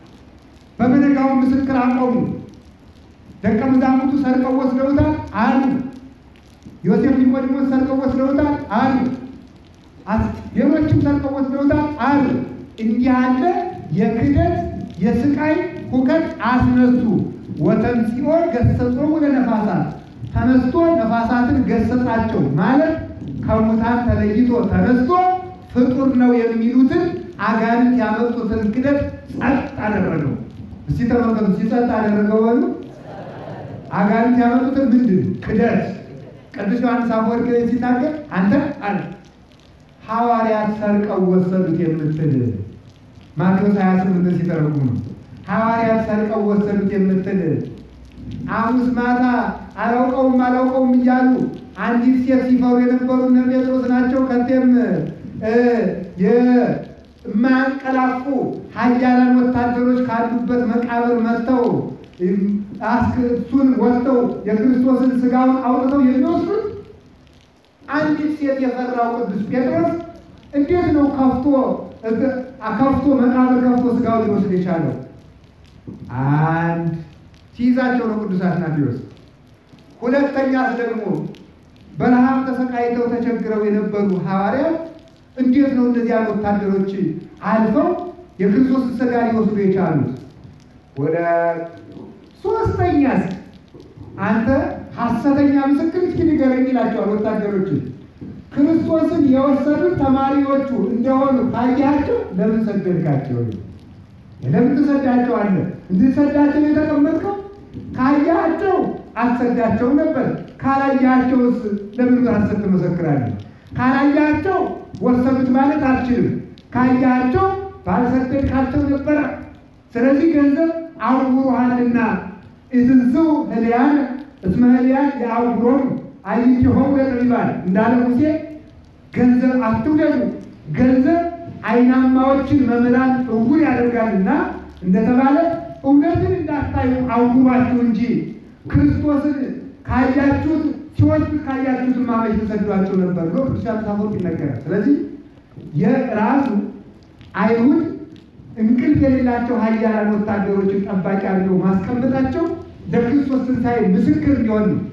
በመነጋው ምስክር አቆሙ። ደቀ መዛሙርቱ ሰርቀው ወስደውታል አሉ። ዮሴፍ ኒቆዲሞስ ሰርቀው ወስደውታል አሉ። ሌሎችም ሰርቀው ወስደውታል አሉ። እንዲህ ያለ የክደት የስቃይ ሁከት አስነሱ። ወተንሥኦ ገሰጾሙ ለነፋሳት ተነስቶ ነፋሳትን ገሰጻቸው ማለት ከሙታን ተለይቶ ተነስቶ ፍጡር ነው የሚሉትን አጋንንት ያመጡትን ክደት ጸጥ አደረገው። እስቲ ተመልከቱ፣ ሲጸጥ አደረገው በሉ። አጋንንት ያመጡትን ምንድን ክደት። ቅዱስ ዮሐንስ አፈወርቅ ላይ ሲናገር አንተ አለ ሐዋርያት ሰርቀው ወሰዱት የምትል ማቴዎስ 28 ሲተረጉም ነው። ሐዋርያት ሰርቀው ወሰዱት የምትል ሐሙስ ማታ አላውቀውም አላውቀውም እያሉ አንዲት ሴት ሲፈሩ የነበሩ እነ ጴጥሮስ ናቸው። ከዚያም የማያንቀላፉ ኃያላን ወታደሮች ካሉበት መቃብር መጥተው እሱን ወጥተው የክርስቶስን ስጋውን አውጥተው የሚወስዱት አንዲት ሴት የፈራው ቅዱስ ጴጥሮስ እንዴት ነው ከፍቶ ከፍቶ መቃብር ከፍቶ ስጋውን ሊወስድ የቻለው? አንድ ሲይዛቸው ነው ቅዱስ አትናቴዎስ። ሁለተኛስ ደግሞ በረሃብ ተሰቃይተው ተቸግረው የነበሩ ሐዋርያት እንዴት ነው እነዚያን ወታደሮች አልፈው የክርስቶስ ስጋ ሊወስዱ የቻሉት? ወደ ሶስተኛስ አንተ ሐሰተኛ ምስክር እስኪ ንገረኝ ይላቸዋል ወታደሮችን። ክርስቶስን የወሰዱት ተማሪዎቹ እንደሆኑ ካያቸው ለምን ሰደድካቸው? ለምን ትሰዳቸዋለህ? እንድትሰዳቸው የተቀመጥከው ካያቸው አትሰዳቸው ነበር። ካላያቸውስ ለምን ሐሰት ትመሰክራለህ? ካላያቸው ወሰዱት ማለት አልችልም። ካያቸው ባልሰደድካቸው ነበረ። ስለዚህ ገንዘብ አውሮሃልና ኢትንሥኡ ህልያን እስመ ህልያን የአውሮም አይንቲሆሙ ለጠቢባን እንዳለ ሙሴ ገንዘብ አትውደዱ፣ ገንዘብ አይናማዎችን መምህራን እውር ያደርጋልና እንደተባለ እውነትን እንዳታዩ አውሯችሁ እንጂ ክርስቶስን ካያችሁት ሲወስድ ካያችሁት ማመች ተሰዷቸው ነበር ብሎ ቅዱስ ዮሐንስ አፈወርቅ ይነገራል። ስለዚህ የራሱ አይሁድ እንቅልፍ የሌላቸው ኃያላን ወታደሮችን ጠባቂ አድርገው ማስቀመጣቸው ለክርስቶስ ትንሣኤ ምስክር እንዲሆን ነው።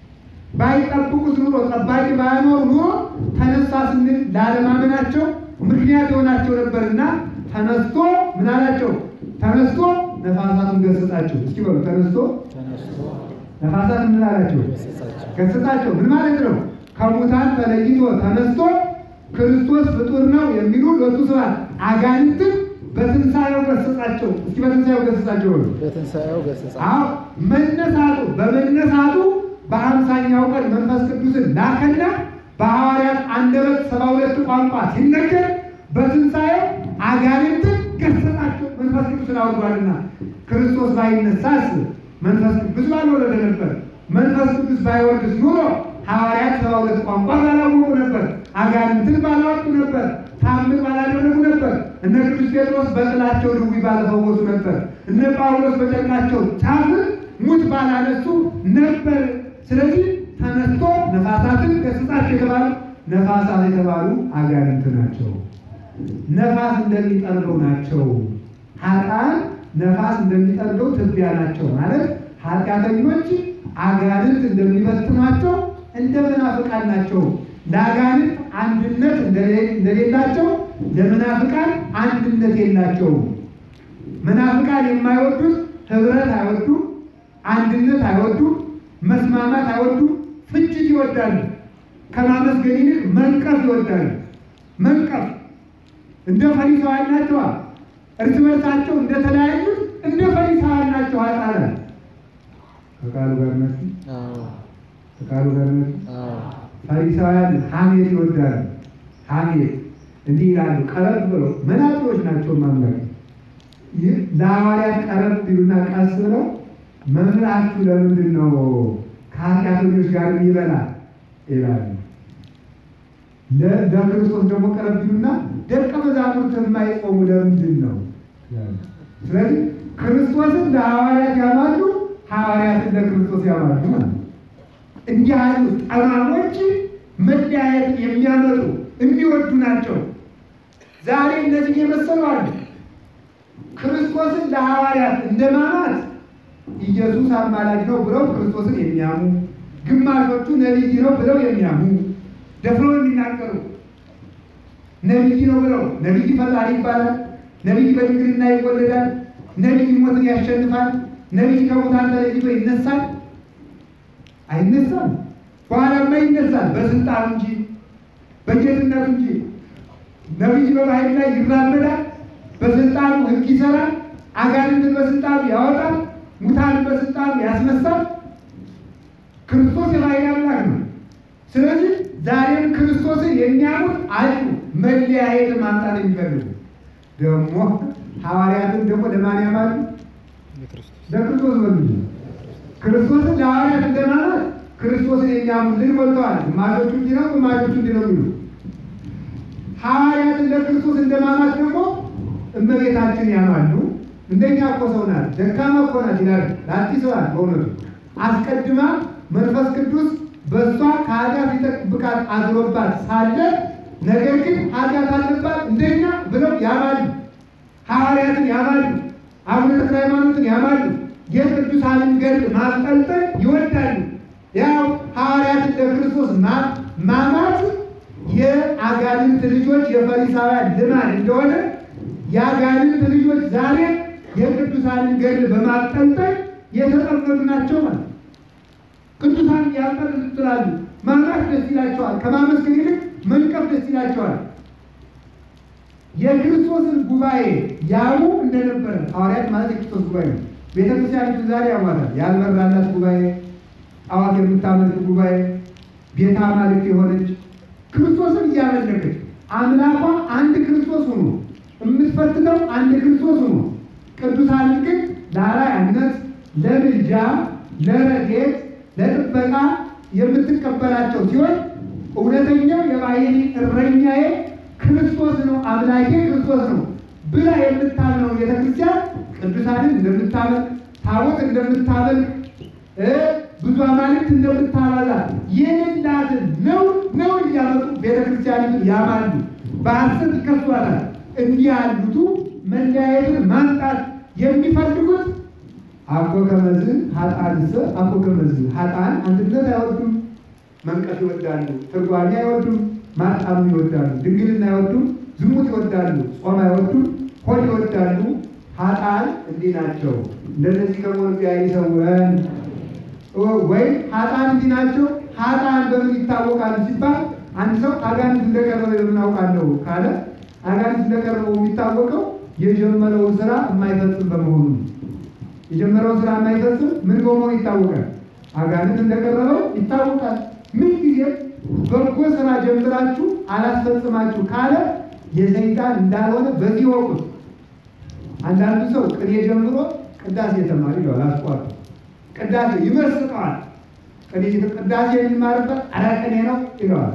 ባይጠብቁት ኑሮ ጠባቂ ባያኖር ኑሮ ተነሳ ስንል ላለማመናቸው ምክንያት የሆናቸው ነበርና ተነስቶ ምን አላቸው? ተነስቶ ነፋሳቱን ገሰጻቸው። እስኪ በሉ ተነስቶ ተነስቶ ነፋሳት ምን አላቸው? ገሰጻቸው። ገሰጻቸው። ምን ማለት ነው? ከሙታን ተለይቶ ተነስቶ ክርስቶስ ፍጡር ነው የሚሉ ሁለቱ ስብሐት አጋንንትን በትንሣኤው ገሰጻቸው። እስኪ በትንሣኤው ገሰጻቸው በሉ። በትንሣኤው ገሰጻቸው። አዎ መነሳቱ በመነሳቱ በአምሳኛው ቀን መንፈስ ቅዱስን ላከና በሐዋርያት አንደበት ሰባ ሁለት ቋንቋ ሲነገር በትንሣኤው አጋንንትን ገሰጻቸው። መንፈስ ቅዱስን አውርዷልና ክርስቶስ ባይነሳስ መንፈስ ቅዱስ ባልወረደ ነበር። መንፈስ ቅዱስ ባይወርድስ ኑሮ ሐዋርያት ሰባ ሁለት ቋንቋ ባላወቁ ነበር። አጋንንትን ባላወጡ ነበር። ታምር ባላደረጉ ነበር። እነ ቅዱስ ጴጥሮስ በጥላቸው ድውይ ባልፈወሱ ነበር። እነ ጳውሎስ በጨርቃቸው ጫፍ ሙት ባላነሱ ነበር። ስለዚህ ተነስቶ ነፋሳትን ገስጻቸው የተባሉ ነፋሳት የተባሉ አጋንንት ናቸው። ነፋስ እንደሚጠርገው ናቸው። ኃጥአን ነፋስ እንደሚጠርገው ትቢያ ናቸው ማለት ኃጢአተኞች አጋንንት እንደሚበትኗቸው እንደ መናፍቃን ናቸው። ለአጋንንት አንድነት እንደሌላቸው ለመናፍቃን አንድነት የላቸውም። መናፍቃን የማይወዱት ህብረት አይወዱም፣ አንድነት አይወዱም፣ መስማማት አይወዱም፣ ፍጅት ይወዳሉ። ከማመስገን ይልቅ መንቀፍ ይወዳሉ። መንቀፍ እንደ ፈሪሳውያን ናቸዋ። እርስ በርሳቸው እንደተለያዩት እንደ ፈሪሳውያን ናቸው። ኃጥአን ከቃሉ ጋር ነች አዎ ከቃሉ ጋር ነች። አዎ ፈሪሳውያን ሐሜት ይወዳሉ። ሐሜት እንዲህ ይላሉ፣ ቀረብ ብለው መናጢዎች ናቸው። ማምላክ ይህ ለሐዋርያት ቀረብ ቢሉና ቀስ ብለው መምህራችሁ ለምንድን ነው ከኃጢአተኞች ጋር የሚበላ ይላሉ። ለ- ለክርስቶስ ደግሞ ቀረብ ቢሉና ደቀ መዛሙርት የማይጾሙ ለምንድን ነው ይላሉ። ስለዚህ ክርስቶስን ለሐዋርያት ያማሉ፣ ሐዋርያትን ለክርስቶስ ያማሉ ማለት ነው። እንዲህ ያሉ ጠማሞች መለያየትን የሚያመጡ የሚወዱ ናቸው። ዛሬ እነዚህ የመሰሉ አሉ። ክርስቶስን ለሐዋርያት እንደማማት ኢየሱስ አማላጅ ነው ብለው ክርስቶስን የሚያሙ ግማሾቹ ነቢይ ነው ብለው የሚያሙ ደፍረው የሚናገሩ ነቢይ ነው ብለው ነቢይ ፈጣሪ ይባላል። ነቢይ በድንግልና ይወለዳል። ነቢይ ሞትን ያሸንፋል። ነቢይ ከሙታን ተለይቶ ይነሳል። አይነሳም። በኋላማ ይነሳል። በስልጣኑ እንጂ በጌትነቱ እንጂ። ነቢይ በባህል ላይ ይራመዳል። በስልጣኑ ሕግ ይሰራል። አጋንንትን በስልጣኑ ያወጣል። ሙታንን በስልጣኑ ያስነሳል። ክርስቶስ የባህል አምላክ ነው። ስለዚህ ዛሬም ክርስቶስን የሚያሙት አሉ። መለያየት ማምጣት የሚፈልጉ ደግሞ ሐዋርያትን ደግሞ ለማን ያማሉ? ለክርስቶስ በሉ። ክርስቶስን ለሐዋርያት እንደማለት ክርስቶስን የሚያሙልን ሞልተዋል። ግማሾቹ እንዲህ ነው፣ ግማሾቹ እንዲህ ነው የሚሉ ሐዋርያትን ለክርስቶስ እንደማማት ደግሞ እመቤታችን ያማሉ። እንደኛ እኮ ሰው ናት፣ ደካማ እኮ ናት ይላል። ለአዲስ ሰው ናት በእውነቱ አስቀድማ መንፈስ ቅዱስ በእሷ ከኃጢአት ሊጠብቃት አድሮባት ሳለ ነገር ግን ኃጢአት አለባት እንደኛ ብለው ያማሉ። ሐዋርያትን ያማሉ። አቡነ ተክለ ሃይማኖትን ያማሉ። የቅዱሳንን ገድል ማስጠልጠል ይወዳሉ። ያው ሐዋርያትን ለክርስቶስ ማማት የአጋንንት ልጆች የፈሪሳውያን ልማድ እንደሆነ የአጋንንት ልጆች ዛሬ የቅዱሳንን ገድል በማስጠልጠል የተጠመዱ ናቸው ማለት ቅዱሳን ያልጠልጥላሉ። ማምራት ደስ ይላቸዋል። ከማመስገን ይልቅ መንቀፍ ደስ ይላቸዋል። የክርስቶስን ጉባኤ ያሙ እንደነበረ ሐዋርያት ማለት የክርስቶስ ጉባኤ ነው። ቤተክርስቲያኒቱ ዛሬ ያሟታል። ያልበራላት ጉባኤ፣ ጣዖት የምታመልክ ጉባኤ፣ ቤተ አማልክት የሆነች ክርስቶስን እያመለከች አምላኳ አንድ ክርስቶስ ሆኖ የምትፈትነው አንድ ክርስቶስ ሆኖ ቅዱሳንን ግን ለአርአያነት፣ ለምልጃ፣ ለረድኤት ለጥበቃ የምትቀበላቸው ሲሆን እውነተኛው የባሕሪ እረኛዬ ክርስቶስ ነው፣ አምላኬ ክርስቶስ ነው ብላ የምታምነው ቤተክርስቲያን ቅዱሳንን እንደምታመልክ፣ ታቦት እንደምታመልክ፣ ብዙ አማልክት እንደምታበዛ የሌላትን ነው ነው እያመጡ ቤተክርስቲያኒቱን ያማሉ፣ በሐሰት ይከሷታል። እንዲህ ያሉቱ መለያየትን ማምጣት የሚፈልጉት አኮ ከመዝ ሀጣንስ አኮ ከመዝ ሀጣን አንድነት አይወዱም፣ መንቀፍ ይወዳሉ፣ ትርጓሜ አይወዱም፣ ማጣም ይወዳሉ፣ ድንግልና አይወዱም፣ ዝሙት ይወዳሉ፣ ጾም አይወዱም፣ ሆድ ይወዳሉ። ሀጣን እንዲህ ናቸው። እንደነዚህ ከመሆኑ ቢያይ ሰውን ወይም ሀጣን እንዲህ ናቸው። ሀጣን በምን ይታወቃሉ ሲባል አንድ ሰው አጋንንት እንደቀረበ በምን አውቃለሁ ካለ አጋንንት እንደቀረበው የሚታወቀው የጀመረውን ስራ የማይፈጽም በመሆኑ ነው። የጀመረውን ስራ የማይፈጽም ምን በመሆኑ ይታወቃል? አጋንንት እንደቀረበው ይታወቃል። ምን ጊዜም በጎ ስራ ጀምራችሁ አላስፈጽማችሁ ካለ የሰይጣን እንዳልሆነ በዚህ ወቁት። አንዳንዱ ሰው ቅኔ ጀምሮ ቅዳሴ ተማሪ ይለዋል። አስቋቱ ቅዳሴ ይመስጠዋል። ቅኔ ቅዳሴ የሚማርበት አረ ቅኔ ነው ይለዋል።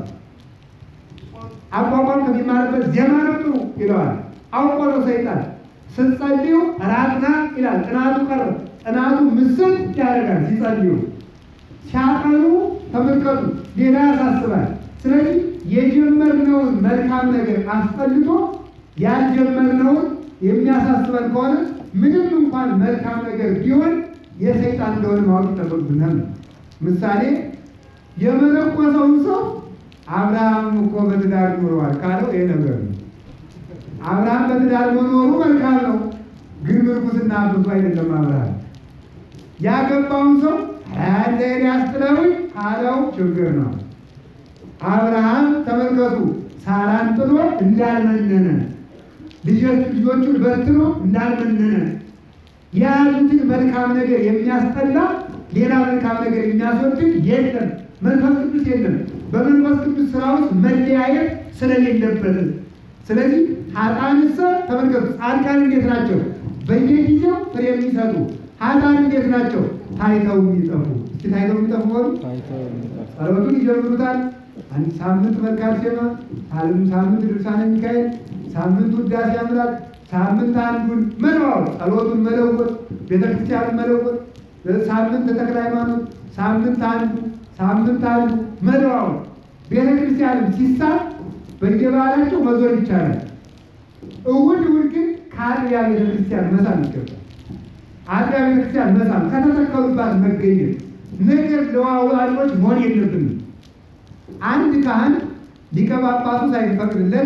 አቋቋም ከሚማርበት ዜማ ነው ጥሩ ይለዋል። አውቆ ነው ሰይጣን ስትጸልዩ ራቅና ይላል። ጥናቱ ቀረ። ጥናቱ ምስል ያደርጋል። ሲጸልዩ ሲያቀኑ ተመልከቱ፣ ሌላ ያሳስባል። ስለዚህ የጀመርነውን መልካም ነገር አስጠልቶ ያልጀመርነውን የሚያሳስበን ከሆነ ምንም እንኳን መልካም ነገር ቢሆን የሰይጣን እንደሆነ ማወቅ ይጠበቅብናል። ምሳሌ የመነኮሰውን ሰው አብርሃም እኮ በትዳር ኑረዋል ካለው ይሄ ነገር ነው። አብርሃም በትዳር መኖሩ መልካም ነው፣ ግን ምርኩስና ብዙ አይደለም። አብርሃም ያገባውን ሰው እንደ ኤልያስ ጥለውኝ ካለው ችግር ነው። አብርሃም ተመልከቱ፣ ሳራን ጥሎ እንዳልመነነ ልጆቹን በትኖ እንዳልመነነ የያዙትን መልካም ነገር የሚያስጠላ ሌላ መልካም ነገር የሚያስወድድ የለም። መንፈስ ቅዱስ የለም። በመንፈስ ቅዱስ ስራ ውስጥ መለያየት ስለሌለበት ስለዚህ ሀጣንሰ ተመልከቱ፣ ጻድቃን እንዴት ናቸው? በየጊዜው ፍሬ የሚሰጡ ሀጣን እንዴት ናቸው? ታይተው የሚጠፉ እስኪ ታይተው የሚጠፉ ሆኑ ጸሎቱን ይጀምሩታል። አንድ ሳምንት መልካም ዜማ፣ ሳምንት ድርሳነ ሚካኤል፣ ሳምንት ውዳሴ አምላክ፣ ሳምንት አንዱን መለዋወጥ፣ ጸሎቱን መለወጥ፣ ቤተክርስቲያንን መለወጥ፣ ሳምንት ተክለ ሃይማኖት፣ ሳምንት አንዱ፣ ሳምንት አንዱ መለዋወጥ። ቤተክርስቲያንም ሲሳብ በየበዓላቸው መዞር ይቻላል። እሑድ እሑድ ግን ከአጥቢያ ቤተክርስቲያን መሳም ይገባል። አጥቢያ ቤተክርስቲያን መሳም ከተተከሉባት መገኘት ነገር ለዋዋሎች መሆን የለብንም። አንድ ካህን ሊቀ ጳጳሱ ሳይፈቅድለት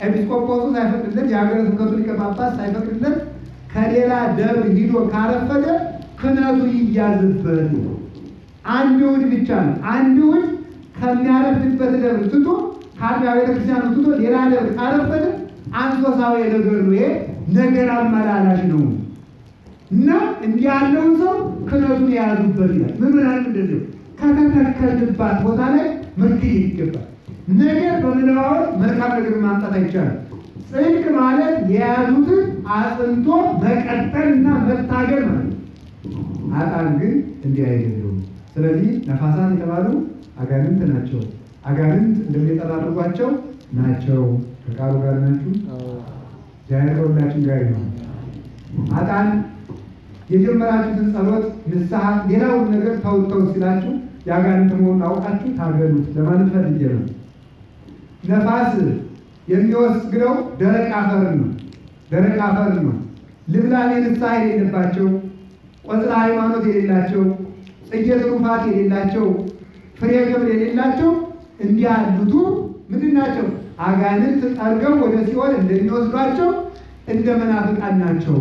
ኤጲስቆጶሱ ሳይፈቅድለት የሀገረ ስብከቱ ሊቀ ጳጳስ ሳይፈቅድለት ከሌላ ደብር ሂዶ ካረፈደ ክህነቱ ይያዝበት። አንድ እሑድ ብቻ ነው። አንድ እሑድ ከሚያረፍድበት ደብር ትቶ ከአጥቢያ ቤተክርስቲያኑ ትቶ ሌላ ደብር ካረፈደ አንሶሳዊ ነገር ነው። ይሄ ነገር አመላላሽ ነው እና እንዲህ ያለውን ሰው ክህነቱን የያዙበት ይላል። ምዕመናን እንደዚህ ከተተከልንባት ቦታ ላይ መገኘት ይገባል። ነገር በመለዋወጥ መልካም ነገር ማምጣት አይቻልም። ጽድቅ ማለት የያዙትን አጽንቶ መቀጠል እና መታገል ማለት ነው። አጣን ግን እንዲህ አይደሉም። ስለዚህ ነፋሳት የተባሉ አጋንንት ናቸው። አጋንንት እንደሚጠራርጓቸው ናቸው። ከቃሉ ጋር ናችሁ። እግዚአብሔር ከሁላችን ጋር ይሁን። አጣን የጀመራችሁትን ጸሎት፣ ንስሐ፣ ሌላውን ነገር ተውተው ሲላችሁ የአጋንንት መሆኑን አውቃችሁ ታገሉት ለማለት ፈልጌ ነው። ነፋስ የሚወስግረው ደረቅ አፈር ነው። ደረቅ አፈር ነው። ልምላሜ ንስሐ የሌለባቸው ቆጽለ ሃይማኖት የሌላቸው ጽጌ ትሩፋት የሌላቸው ፍሬ ግብር የሌላቸው እንዲህ ያሉቱ ምንድን ናቸው? አጋንንት ጠርገው ወደ ሲኦል እንደሚወስዷቸው እንደ መናፍቃን ናቸው።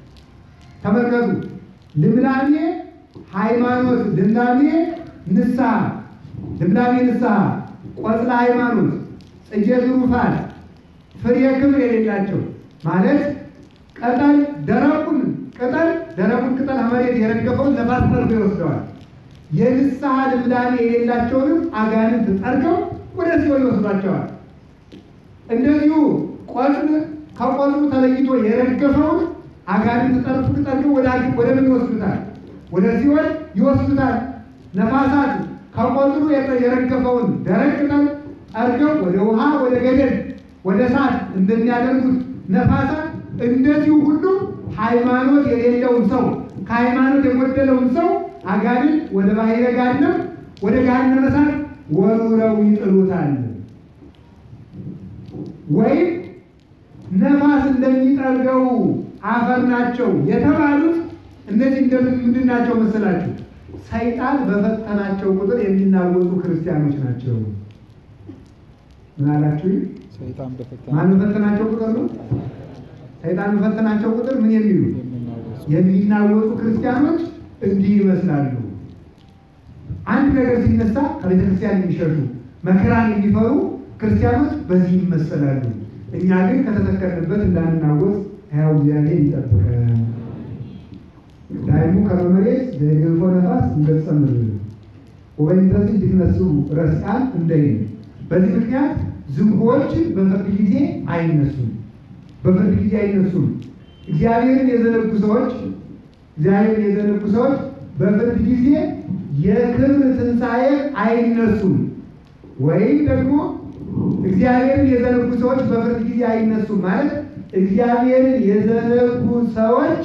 ተመልከቱ። ልምላሜ ሃይማኖት፣ ልምላሜ ንስሐ፣ ልምላሜ ንስሐ፣ ቆጽለ ሃይማኖት፣ ጽጌ ትሩፋት፣ ፍሬ ክብር የሌላቸው ማለት ቅጠል ደረቁን ቅጠል ደረቁን ቅጠል መሬት የረገፈውን ነፋስ ጠርጎ ይወስደዋል። የንስሐ ልምላሜ የሌላቸውንም አጋንንት ጠርገው ወደ ሲኦል ይወስዷቸዋል። እንደዚሁ ቆጽል ከቆጽሉ ተለይቶ የረገፈውን አጋንንት ጠርፉ ጠርገው ወደ ወደ ምን ይወስዱታል? ወደ ሲኦል ይወስዱታል። ነፋሳት ከቆጽሉ የረገፈውን ደረቅ ቅጠል ጠርገው ወደ ውሃ፣ ወደ ገደል፣ ወደ እሳት እንደሚያደርጉት ነፋሳት እንደዚሁ ሁሉ ሃይማኖት የሌለውን ሰው ከሃይማኖት የጎደለውን ሰው አጋንንት ወደ ባሕረ ገሃነም ወደ ገሃነመ እሳት ወርውረው ይጥሉታል። ወይም ነፋስ እንደሚጠርገው አፈር ናቸው የተባሉት እነዚህ እንደምን ምንድን ናቸው መሰላችሁ? ሰይጣን በፈተናቸው ቁጥር የሚናወጡ ክርስቲያኖች ናቸው። ምን አላችሁ? ሰይጣን በፈተና ማን በፈተናቸው ቁጥር ነው? ሰይጣን በፈተናቸው ቁጥር ምን የሚሉ የሚናወጹ የሚናወጡ ክርስቲያኖች እንዲህ ይመስላሉ። አንድ ነገር ሲነሳ ከቤተ ክርስቲያን የሚሸሹ መከራን የሚፈሩ ክርስቲያኖች በዚህ ይመሰላሉ። እኛ ግን ከተተከልንበት እንዳንናወጥ ሕያው እግዚአብሔር ይጠብቀን። ዳይሙ ከመመሬት ዘገፎ ነፋስ እንገጸምር ወበይንተዚህ እንዲነሱ ረስቃን እንደይን በዚህ ምክንያት ዝንጎዎች በፍርድ ጊዜ አይነሱም። በፍርድ ጊዜ አይነሱም። እግዚአብሔርን የዘነጉ ሰዎች እግዚአብሔርን የዘነጉ ሰዎች በፍርድ ጊዜ የክብር ትንሣኤ አይነሱም። ወይም ደግሞ እግዚአብሔርን የዘነጉ ሰዎች በፍርድ ጊዜ አይነሱም ማለት እግዚአብሔርን የዘነጉ ሰዎች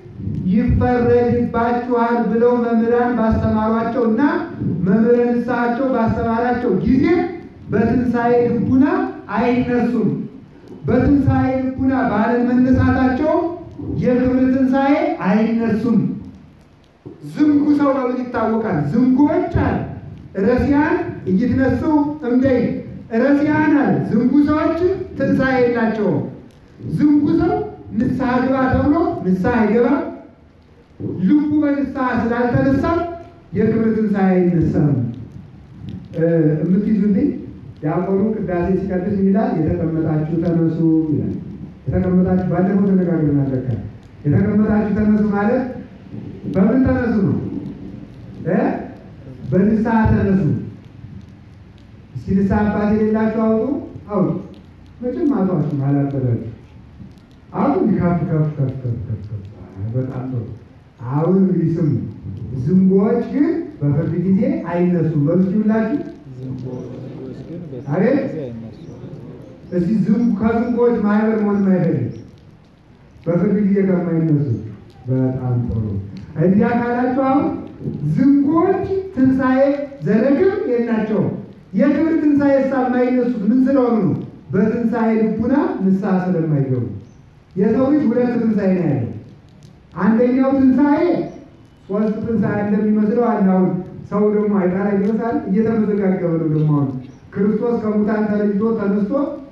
ይፈረድባችኋል ብለው መምህራን ባስተማሯቸው እና መምህረ ንስሐቸው ባስተማራቸው ጊዜ በትንሣኤ ልቡና አይነሱም። በትንሣኤ ልቡና ባለመነሳታቸው የክብር ትንሣኤ አይነሱም። ዝንጉ ሰው በምን ይታወቃል? ዝንጉዎች አለ ረሲያን እይትነሱ እምደይ ረሲያን አለ ዝንጉ ሰዎች ትንሣኤ የላቸውም። ዝንጉ ሰው ንስሐ ግባ ተብሎ ንስሐ አይገባም። ልቡ በንስሐ ስላልተነሳ የክብር ትንሣኤ አይነሳም። የምትይዙልኝ ዲያቆኑ ቅዳሴ ሲቀድስ ይላል የተቀመጣችሁ ተነሱ ይላል። የተቀመጣችሁ ባለፈው ተነጋግረናል። ለካ የተቀመጣችሁ ተነሱ ማለት በምን ተነሱ ነው እ በንስሐ ተነሱ። እስኪ ንስሐ አባት የሌላችሁ አውጡ አውጡ። መቼም አቷችሁ አላበዳችሁ አሁን ከፍ ከፍ ከፍ ከፍ ከፍ ከፍ በጣም ጥሩ። አሁን እንግዲህ ስሙ። ዝንጎዎች ግን በፍርድ ጊዜ አይነሱም። በምስሉ ሁላችሁ ዝንቦዎች ግን በፍርድ አቤት! ጊዜ አይነሱም። እስቲ ዝንጉ ከዝንጎዎች ማህበር መሆን ማይፈልግ በፍርድ ጊዜ ከማይነሱ በጣም ጥሩ። እንዲያ ካላችሁ አሁን ዝንጎዎች ትንሣኤ ዘለግም የላቸውም። የክብር ትንሣኤ ሳ የማይነሱት ምን ስለሆኑ ነው? በትንሣኤ ልቡና ንስሐ ስለማይገቡ። የሰው ልጅ ሁለት ትንሣኤ ነው ያለው። አንደኛው ትንሣኤ ሶስት ትንሣኤ እንደሚመስለው አለ። አሁን ሰው ደግሞ አይጣራ ይመስላል እየተመዘጋገበ ነው። ደግሞ አሁን ክርስቶስ ከሙታን ተለይቶ ተነስቶ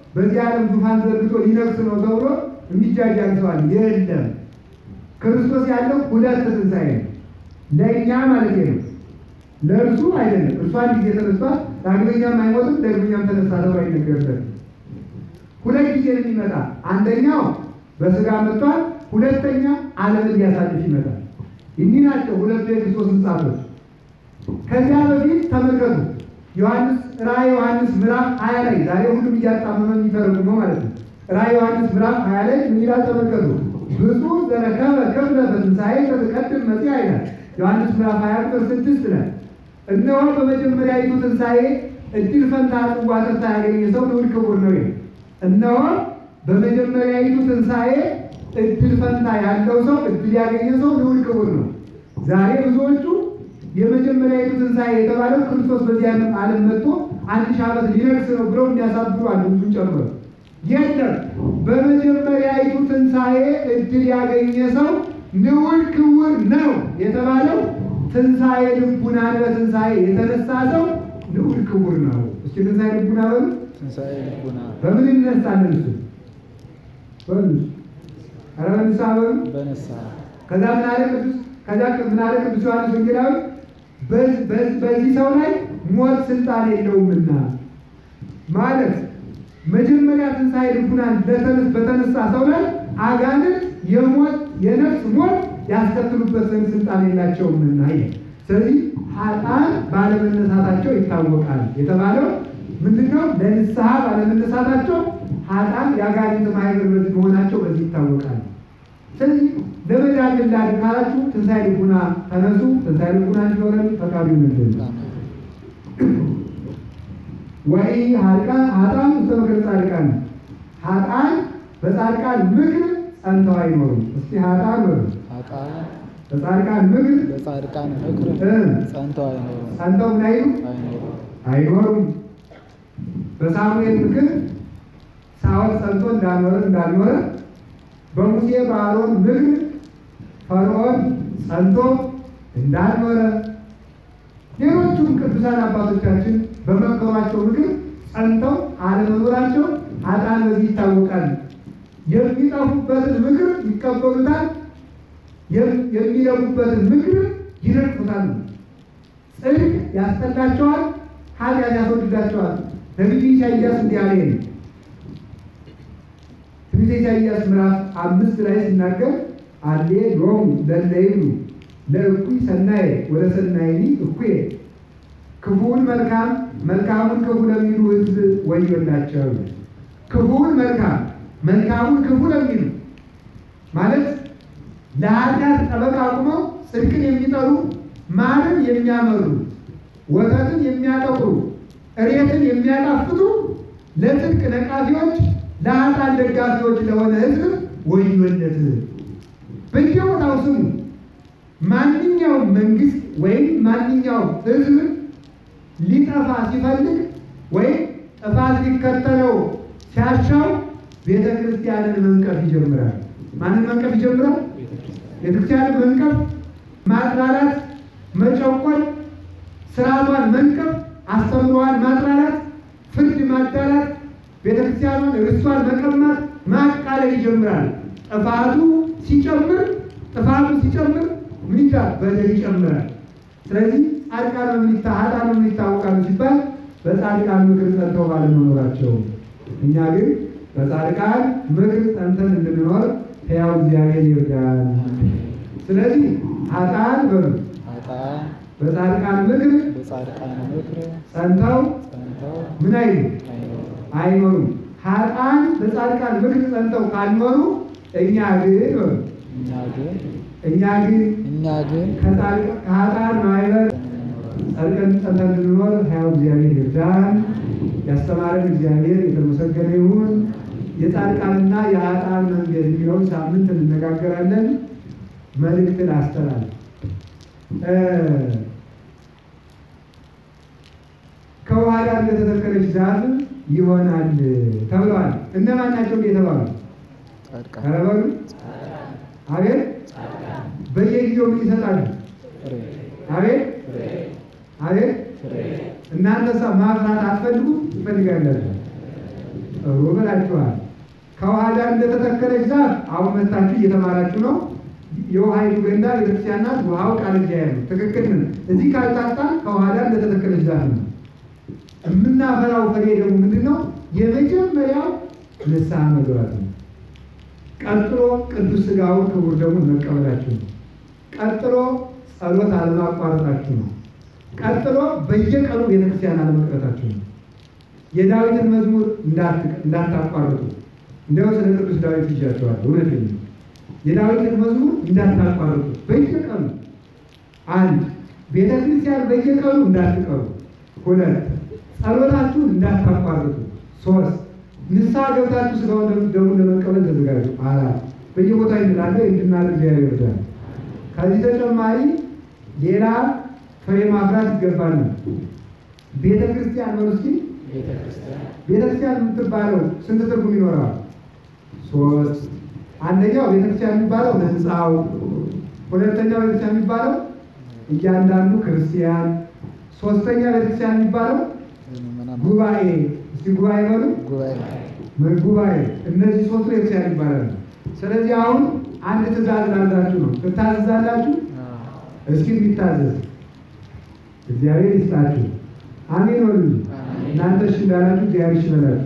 በዚህ ዓለም ዙፋን ዘርግቶ ሊነግስ ነው ተብሎ የሚጃጃል ሰው አለ? የለም። ክርስቶስ ያለው ሁለት ትንሣኤ ነው። ለእኛ ማለት ነው፣ ለእርሱ አይደለም። እርሱ አንድ ጊዜ ተነስቷል፣ ዳግመኛም አይሞትም፣ ዳግመኛም ተነሳ ተብሎ አይነገርበትም። ሁለት ጊዜ ነው የሚመጣ። አንደኛው በስጋ መጥቷል፣ ሁለተኛ ዓለምን ሊያሳልፍ ይመጣል። እኒህ ናቸው ሁለቱ የክርስቶስ ምጻቶች። ከዚያ በፊት ተመልከቱ ዮሐንስ ራእይ ዮሐንስ ምዕራፍ ሀያ ላይ ዛሬ ሁሉም እያጣመመ የሚተረጉመው ማለት ነው። ራእይ ዮሐንስ ምዕራፍ ሀያ ላይ ምን ይላል ተመልከቱ። ብፁዕ ዘረከበ ክፍለ በትንሣኤ ተትቀድም መጽአ ይላል ዮሐንስ ምዕራፍ ሀያ ቁጥር ስድስት ላይ እነሆ በመጀመሪያዊቱ ትንሣኤ እድል ፈንታ ጽዋ ተርታ ያገኘ ሰው ልዑል ክቡር ነው ይላል። እነሆ በመጀመሪያዊቱ ትንሣኤ እድል ፈንታ ያለው ሰው እድል ያገኘ ሰው ልዑል ክቡር ነው። ዛሬ ብዙዎቹ የመጀመሪያዊቱ ትንሣኤ የተባለው ክርስቶስ በዚህ ዓለም ዓለም መጥቶ አንድ ሺህ ዓመት ሊነግስ ነው ብለው የሚያሳብሩ አሉ። ብዙ ጨምሮ የለም። በመጀመሪያዊቱ ትንሣኤ እድል ያገኘ ሰው ልዑል ክቡር ነው የተባለው ትንሣኤ ልቡናን በትንሣኤ የተነሳ ሰው ልዑል ክቡር ነው። እስኪ ትንሣኤ ልቡና በሉ። ትንሣኤ ልቡና በምን ይነሳለን? እሱ በሉ ኧረ በንስሐ በሉ። በነሳ ከዛ ምን አለ ቅዱስ ከዛ ምን አለ ቅዱስ ዮሐንስ ወንጌላዊ በዝ- በዝ- በዚህ ሰው ላይ ሞት ስልጣን የለውምና ማለት መጀመሪያ ትንሣኤ ልቡናን ለተነስ በተነሳ ሰው ላይ አጋንንት የሞት የነፍስ ሞት ያስከትሉበት ዘንድ ስልጣን የላቸውምና ይላል። ስለዚህ ኃጥአን ባለመነሳታቸው ይታወቃል የተባለው ምንድነው? ለንስሐ ባለመነሳታቸው ኃጥአን የአጋንንት ማህበር መሆናቸው በዚህ ይታወቃል። ስለዚህ ለመዳን ላድን ካላችሁ ትንሣኤ ልቡና ተነሱ። ትንሣኤ ልቡና እንዲኖረን ፈቃዱ ይሁንልን። ወይ ሀጣን ሀጣን ውስተ ምክር ጻድቃን ሀጣን በጻድቃን ምክር ጸንተው አይኖሩም። እስቲ ሀጣን በሉ ኃጥአን በጻድቃን ምክር በጻድቃን ምክር እ ጸንተው አይኖሩም ጸንተው ምን አይሉ አይኖሩም። አይኖሩም። በሳሙኤል ምክር ሳኦል ጸንቶ እንዳልኖረ እንዳልኖረ በሙሴ በአሮን ምክር ፈርዖን ጸንቶ እንዳልኖረ ሌሎቹም ቅዱሳን አባቶቻችን በመከሯቸው ምክር ጸንተው አለመኖራቸው ኃጥአን በዚህ ይታወቃል። የሚጠፉበትን ምክር ይቀበሉታል፣ የም- የሚለሙበትን ምክር ይነቅፉታል። ጽድቅ ያስጠላቸዋል፣ ኃጢአት ያስወድዳቸዋል። ነቢዩ ኢሳይያስ እንዲህ አለ ይሄን ትንቢተ ኢሳይያስ ምዕራፍ አምስት ላይ ሲናገር አሌ ሎሙ ለእለ ይብሉ ለእኩይ ሰናየ ወደ ሰናይኒ እኩየ ክፉውን መልካም መልካሙን ክፉ ለሚሉ ሕዝብ ወዮላቸው። ክፉውን መልካም መልካሙን ክፉ ለሚሉ ማለት ለኃጢአት ጠበቃ አቁመው ጽድቅን የሚጠሉ ማርን የሚያመሩ ወተትን የሚያጠቁሩ እሬትን የሚያጣፍጡ ለጽድቅ ነቃፊዎች ለኃጥአን ደጋፊዎች ለሆነ ሕዝብ ወዮለት። በየቦታው ስሙ። ማንኛውም መንግስት ወይም ማንኛውም ሕዝብ ሊጠፋ ሲፈልግ ወይም ጥፋት ሊከተለው ሲያሻው ቤተ ክርስቲያንን መንቀፍ ይጀምራል። ማንን መንቀፍ ይጀምራል? ቤተ ክርስቲያንን መንቀፍ፣ ማጥላላት፣ መጨቆን፣ ስርዓቷን መንቀፍ፣ አስተምሯን ማጥላላት፣ ፍርድ ማዳላት፣ ቤተ ክርስቲያኗን ርስቷን መቀማት፣ ማቃለል ይጀምራል። ጥፋቱ ሲጨምር ጥፋቱ ሲጨምር ምን ይላል? በደል ይጨምራል። ስለዚህ ጻድቃን በምን ይታ ኃጥአን በምን ይታወቃሉ ሲባል በጻድቃን ምክር ጸንተው ባለመኖራቸው። እኛ ግን በጻድቃን ምክር ጸንተን እንድንኖር ሕያው እግዚአብሔር ይርዳል። ስለዚህ ኃጥአን በሉ ኃጥአን በጻድቃን ምክር በጻድቃን ምክር ጸንተው ጸንተው ምን አይሉ አይኖሩም። አይኖሩም። ኃጥአን በጻድቃን ምክር ጸንተው ካልኖሩ እኛ ግን በሉ እኛ ግን እኛ ግን እኛ ግን ከጻድቅ- ከኃጥአን ማህበር ጸድቀን ጸንተን እንድንኖር ሕያው እግዚአብሔር ይርዳን። ያስተማረን እግዚአብሔር የተመሰገነ ይሁን። የጻድቃንና የኃጥአን መንገድ የሚለውን ሳምንት እንነጋገራለን። መልእክትን አስተላል ከውሃ ዳር እንደተተከለች ዛፍ ይሆናል ተብለዋል። እነማን ናቸው እንደ የተባሉ? ጻድቃን ኧረ በሉ አቤት። በየጊዜው ምን ይሰጣሉ? ፍሬ አቤት ፍሬ አቤት። ፍሬ እናንተሳ ማፍራት አትፈልጉ? ትፈልጋላችሁ? ጥሩ ብላችኋል። ከውሃ ዳር እንደተተከለች ዛፍ አሁን መታችሁ እየተማራችሁ ነው። የውሃይቱ ገንዳ ቤተክርስቲያን ናት። ውሃው ቃል እግዚአብሔር ነው። ትክክል ነው። እዚህ ካልታጣን ከውሃ ዳር እንደተተከለች ዛፍ ነው። የምናፈራው ፍሬ ደግሞ ምንድን ነው? የመጀመሪያው ንስሐ መግባት ነው። ቀጥሎ ቅዱስ ሥጋውን ክቡር ደሙን መቀበላችሁ ነው። ቀጥሎ ጸሎት አለማቋረጣችሁ ነው። ቀጥሎ በየቀኑ ቤተክርስቲያን አለመቅረታችሁ ነው። የዳዊትን መዝሙር እንዳታቋርጡ። እንዲያው ስለ ቅዱስ ዳዊት ይዣቸዋለሁ። እውነተኛ የዳዊትን መዝሙር እንዳታቋርጡ በየቀኑ አንድ ቤተ ክርስቲያን በየቀኑ እንዳትቀሩ። ሁለት ጸሎታችሁን እንዳታቋርጡ። ሶስት ንስሐ ገብታችሁ ስጋውን ደሙን ለመቀበል ተዘጋጁ። አራት በየቦታ እንላለ እንድናደርግ እግዚአብሔር ይርዳል። ከዚህ ተጨማሪ ሌላ ፍሬ ማፍራት ይገባል። ቤተ ክርስቲያን ነው እስኪ ቤተ ክርስቲያን የምትባለው ስንት ትርጉም ይኖረዋል? ሶስት አንደኛው ቤተ ክርስቲያን የሚባለው ህንፃው፣ ሁለተኛው ቤተ ክርስቲያን የሚባለው እያንዳንዱ ክርስቲያን፣ ሶስተኛ ቤተ ክርስቲያን የሚባለው ጉባኤ። እስቲ ጉባኤ በሉ ጉባኤ። እነዚህ ሶስቱ ቤተ ክርስቲያን ይባላሉ። ስለዚህ አሁን አንድ ትእዛዝ ላላችሁ ነው። ትታዘዛላችሁ? እስኪ የሚታዘዝ እግዚአብሔር ይስጣችሁ። አሜን በሉ። እናንተ እሺ እንዳላችሁ እግዚአብሔር እሺ በላችሁ።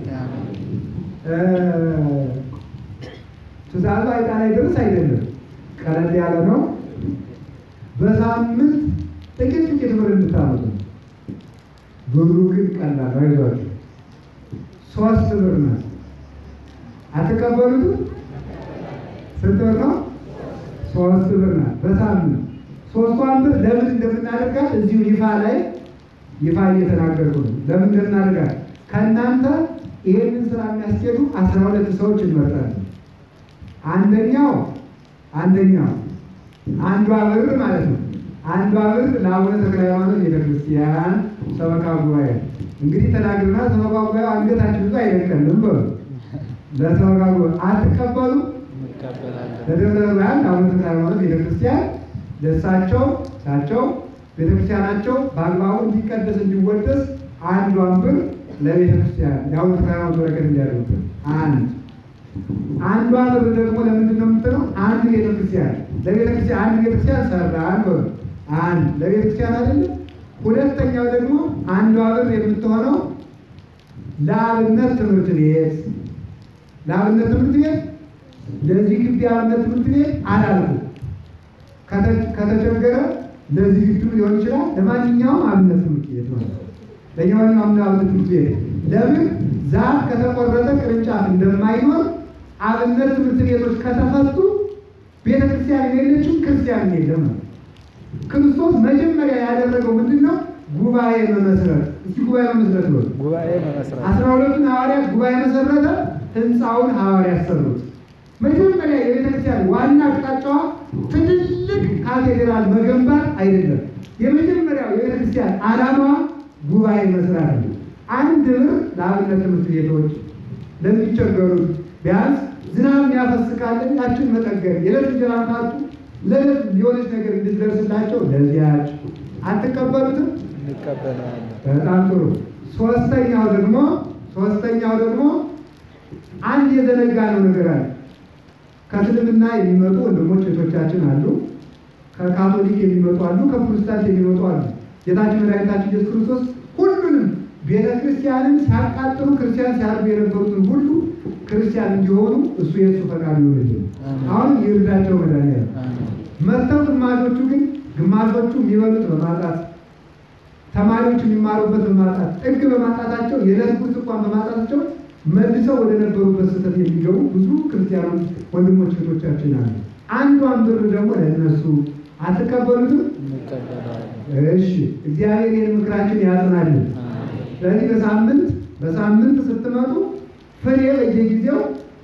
ትእዛዙ አይጣ ላይ ድረስ አይደለም፣ ቀለል ያለ ነው። በሳምንት ጥቂት ጥቂት ብር እንድታመጡ ነው። ብሩ ግን ቀላል አይዟችሁ፣ ሶስት ብር ናት። አትቀበሉትም? ስንት ብር ነው? ሶስት ብር ናት በሳምንት ሶስቷን ብር ለምን እንደምናደርጋት እዚሁ ይፋ ላይ ይፋ እየተናገርኩ ነው። ለምን እንደምናደርጋት ከእናንተ ይህንን ስራ የሚያስኬዱ አስራ ሁለት ሰዎች እንመርጣለን። አንደኛው አንደኛው አንዷ ብር ማለት ነው። አንዷ ብር ለአቡነ ተክለ ሃይማኖት ቤተክርስቲያን ሰበካ ጉባኤ እንግዲህ ተናግርና ሰበካ ጉባኤ አንገታችን ብዙ አይደቀንም በሉ ለሰበካ ጉባኤ አትቀበሉ ለደብረ ብርሃን ለአቡነ ተክለ ሃይማኖት ቤተክርስቲያን ደሳቸው ሳቸው ቤተክርስቲያናቸው በአግባቡ እንዲቀደስ እንዲወደስ አንዷን ብር ለቤተክርስቲያን የአቡነ ተክለ ሃይማኖት በረከት እንዲያደርጉት አንድ አንዷ ብር ደግሞ ለምንድን ነው የምትለው? አንድ ቤተክርስቲያን ለቤተክርስቲያን አንድ ቤተክርስቲያን ሰራን በሉ አንድ ለቤተክርስቲያን አይደለም። ሁለተኛው ደግሞ አንዷ ብር የምትሆነው ለአብነት ትምህርት ቤት ለአብነት ትምህርት ቤት ለዚህ ግቢ አብነት ትምህርት ቤት አላልኩ ከተቸገረ ለዚህ ግቢ ሊሆን ይችላል። ለማንኛውም አብነት ትምህርት ቤት ማለት ነው። ለማንኛውም አብነት ትምህርት ቤት ለምን ዛፍ ከተቆረጠ ቅርንጫፍ እንደማይኖር አብነት ትምህርት ቤቶች ከተፈቱ ቤተ ክርስቲያን የሌለችም ክርስቲያን የለም ነው። ክርስቶስ መጀመሪያ ያደረገው ምንድን ነው? ጉባኤ መመስረት። እስኪ ጉባኤ መመስረት ነው። ጉባኤ መመስረት አስራ ሁለቱን ሐዋርያት ጉባኤ መሰረተ። ህንፃውን ሐዋርያት ሰሩት። መጀመሪያ የቤተ ክርስቲያን ዋና አቅጣጫዋ ትልልቅ ካቴድራል መገንባት አይደለም። የመጀመሪያው የቤተ ክርስቲያን ዓላማዋ ጉባኤ መስራት ነው። አንድ ብር ለአብነት ትምህርት ቤቶች ለሚቸገሩት ቢያንስ ዝናብ የሚያፈስ ካለ ያችን መጠገን የዕለት እንጀራ ካጡ ለዕለት የሆነች ነገር እንድትደርስላቸው ለዚያች አትቀበሉትም? እንቀበላለን። በጣም ጥሩ። ሶስተኛው ደግሞ ሶስተኛው ደግሞ አንድ የዘነጋ ነው ነገር አለ። ከእስልምና የሚመጡ ወንድሞች እህቶቻችን አሉ። ከካቶሊክ የሚመጡ አሉ። ከፕሮቴስታንት የሚመጡ አሉ። ጌታችን መድኃኒታችን ኢየሱስ ክርስቶስ ሁሉንም ቤተ ክርስቲያንን ሲያቃጥሉ ክርስቲያን ሲያርዱ የነበሩትን ሁሉ ክርስቲያን እንዲሆኑ እሱ የእሱ ፈቃድ ይሆንልን። አሁን ይርዳቸው መድኃኒዓለም መጥተው ግማሾቹ ግን ግማሾቹ የሚበሉት በማጣት ተማሪዎች የሚማሩበት በማጣት ጥግ በማጣታቸው የዕለት ጉርስ እንኳን በማጣታቸው መልሰው ወደ ነበሩበት ስህተት የሚገቡ ብዙ ክርስቲያኖች ወንድሞች እህቶቻችን አሉ። አንዷን ብር ደግሞ ለእነሱ አትቀበሉትም? እንቀበላለን። እሺ፣ እግዚአብሔር ይህን ምክራችን ያጽናልን። ስለዚህ በሳምንት በሳምንት ስትመጡ ፍሬ በየጊዜው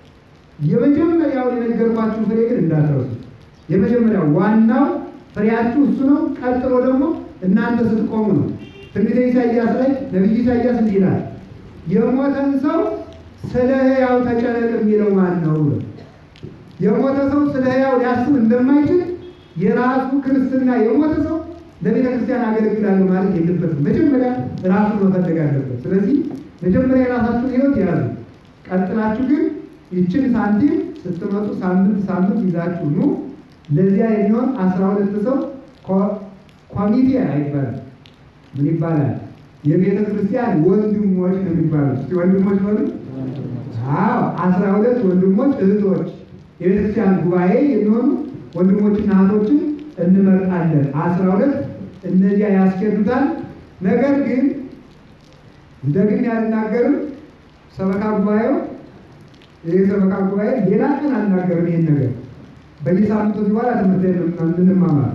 የመጀመሪያውን የነገርኳችሁ ፍሬ ግን እንዳትረሱ። የመጀመሪያው ዋናው ፍሬያችሁ እሱ ነው። ቀጥሎ ደግሞ እናንተ ስትቆሙ ነው። ትንቢተ ኢሳይያስ ላይ ነቢዩ ኢሳይያስ እንዲህ ይላል፣ የሞተን ሰው ስለ ሕያው ተጨነቅ የሚለው ማን ነው ብሎ የሞተ ሰው ስለ ሕያው ሊያስብ እንደማይችል የራሱ ክርስትና የሞተ ሰው ለቤተ ክርስቲያን አገለግላለሁ ማለት የለበትም። መጀመሪያ ራሱን መፈለግ አለበት። ስለዚህ መጀመሪያ የራሳችሁን ሕይወት ያዙ። ቀጥላችሁ ግን ይችን ሳንቲም ስትመጡ ሳምንት ሳምንት ይዛችሁ ኑ። ለዚያ የሚሆን አስራ ሁለት ሰው ኮ- ኮሚቴ አይባልም። ምን ይባላል? የቤተ ክርስቲያን ወንድሞች ነው የሚባሉት። እስኪ ወንድሞች በሉ። አዎ አስራ ሁለት ወንድሞች እህቶች፣ የቤተ ክርስቲያን ጉባኤ የሚሆኑ ወንድሞችና እህቶችን እንመርጣለን። አስራ ሁለት እነዚያ ያስኬዱታል። ነገር ግን እንደግን ያልናገርም ሰበካ ጉባኤው ይህ ሰበካ ጉባኤ ሌላ ቀን አልናገርም። ይሄን ነገር በየሳምንቱ በኋላ ትምህርት እንማማር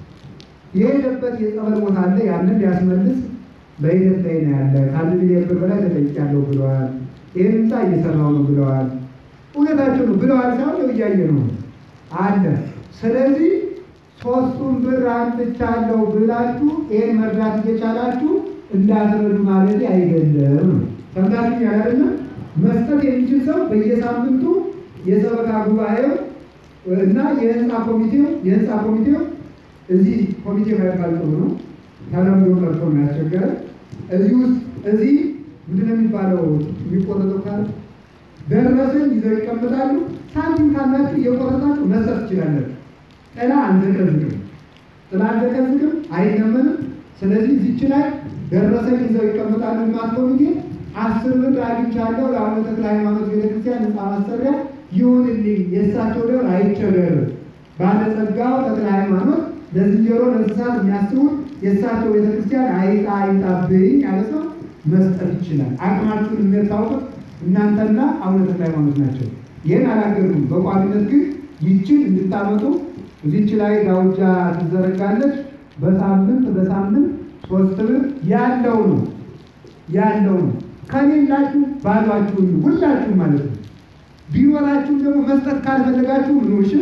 የሄደበት የጸበል ቦታ አለ። ያንን ሊያስመልስ በሂደት ላይ ነው ያለ። ከአንድ ሚሊዮን ብር በላይ ተጠይቄያለሁ ብለዋል። ይህን ህንፃ እየሰራው ነው ብለዋል። እውነታቸው ነው ብለዋል ሳይሆን እያየ ነው አለ። ስለዚህ ሶስቱን ብር አምጥቻለሁ ብላችሁ ይህን መርዳት እየቻላችሁ እንዳትረዱ ማለት አይደለም። ሰምታችሁ ያላደለም መስጠት የሚችል ሰው በየሳምንቱ የሰበካ ጉባኤው እና የህንፃ ኮሚቴው የህንፃ ኮሚቴው እዚህ ኮሚቴ ባይባል ጥሩ ነው። ተለምዶ ቀርቶ ነው ያስቸገረ። እዚህ ውስጥ እዚህ ምንድን ነው የሚባለው የሚቆረጠው ካለ ደረሰኝ ይዘው ይቀመጣሉ። ሳንቲም ካላችሁ እየቆረጣችሁ መስጠት ትችላላችሁ። ጥላ አንዘቀዝቅም፣ ጥላ አንዘቀዝቅም፣ አይለመንም። ስለዚህ እዚች ላይ ደረሰኝ ይዘው ይቀመጣሉ። ልማት ኮሚቴ አስር ብር አግኝቻለሁ ለአቡነ ተክለ ሃይማኖት ቤተክርስቲያን ህንፃ ማሰሪያ ይሁንልኝ፣ የእሳቸው ደብር አይቸገር። ባለጸጋው ተክለ ሃይማኖት ለዝንጀሮ ለእንስሳት የሚያስቡት የእሳቸው ቤተክርስቲያን አይጣ አይጣብኝ ያለ ሰው መስጠት ይችላል። አቅማችሁን የሚያታውቁት እናንተና አቡነ ተክለ ሃይማኖት ናቸው። ይህን አላገርኩም። በቋሚነት ግን ይችን እንድታመጡ እዚች ላይ ዳውጃ ትዘረጋለች። በሳምንት በሳምንት ሶስት ብር ያለው ነው ያለው ነው። ከሌላችሁ ባሏችሁን ሁላችሁ ማለት ነው። ቢኖራችሁም ደግሞ መስጠት ካልፈለጋችሁ ምንሽም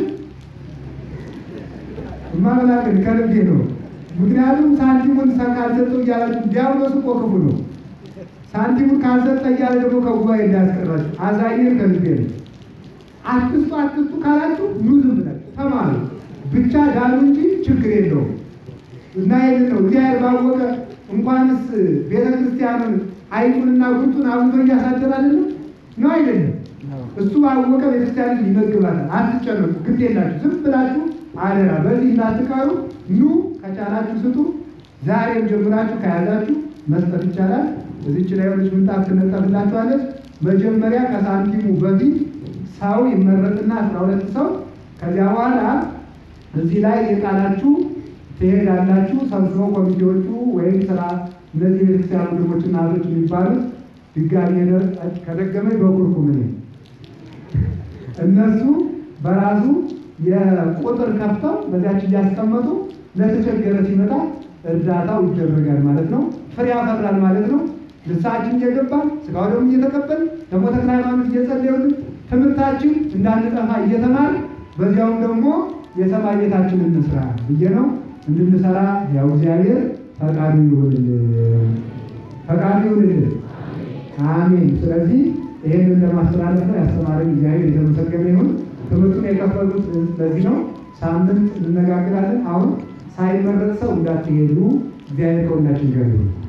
ማመላከት ከልቤ ነው። ምክንያቱም ሳንቲሙን ካልሰጠው እያላችሁ ዲያብሎስ እኮ ክፉ ነው። ሳንቲሙን ካልሰጠ እያለ ደግሞ ከጉባኤ እንዳያስቀራችሁ አዛኝን ከልቤ ነው። አትስጡ አትስጡ ካላችሁ ኑ ዝም ብላችሁ ተማሩ ብቻ ዳኑ እንጂ ችግር የለውም። እና ይህን ነው እግዚአብሔር ባወቀ እንኳንስ ቤተ ክርስቲያኑን አይጡንና ጉንጡን አብቶ እያሳደር አይደለም ነው አይደለም። እሱ ባወቀ ቤተክርስቲያንን ይመግባታል። አትጨነቁ፣ ግድ የላችሁ ዝም ብላችሁ አደራ በዚህ እንዳትቀሩ። ኑ ከቻላችሁ ስጡ። ዛሬም ጀምራችሁ ከያዛችሁ መስጠት ይቻላል። እዚች ላይ ሆነች ምንጣፍ ትነጠፍላችኋለች። መጀመሪያ ከሳንቲሙ በፊት ሰው ይመረጥና አስራ ሁለት ሰው ከዚያ በኋላ እዚህ ላይ የቃላችሁ ትሄዳላችሁ። ሰብስበው ኮሚቴዎቹ ወይም ስራ እነዚህ ቤተክርስቲያን ወንድሞችና እህቶች የሚባሉት ድጋሚ ከደገመኝ በኩርኩም እኔ እነሱ በራሱ የቁጥር ከፍተው በዚያች እያስቀመጡ ለተቸገረ ሲመጣ እርዳታው ይደረጋል ማለት ነው። ፍሬ ያፈራል ማለት ነው። ልሳችን እየገባን ስጋው ደግሞ እየተቀበል ደግሞ ተክለ ሃይማኖት እየጸለዩልን ትምህርታችን እንዳንጠፋ እየተማር በዚያውም ደግሞ የሰማይ ቤታችን እንስራ ብዬ ነው እንድንሰራ ያው እግዚአብሔር ፈቃዱ ይሁንልን፣ ፈቃዱ ይሁንልን። አሜን። ስለዚህ ይህንን ለማስተላለፍ ነው ያስተማረን እግዚአብሔር የተመሰገነ ይሁን። ትምህርቱን የከፈሉት ለዚህ ነው። ሳምንት እንነጋገራለን። አሁን ሳይመረጥ ሰው እንዳትሄዱ። እግዚአብሔር ከሁላችን ጋር ይሁን።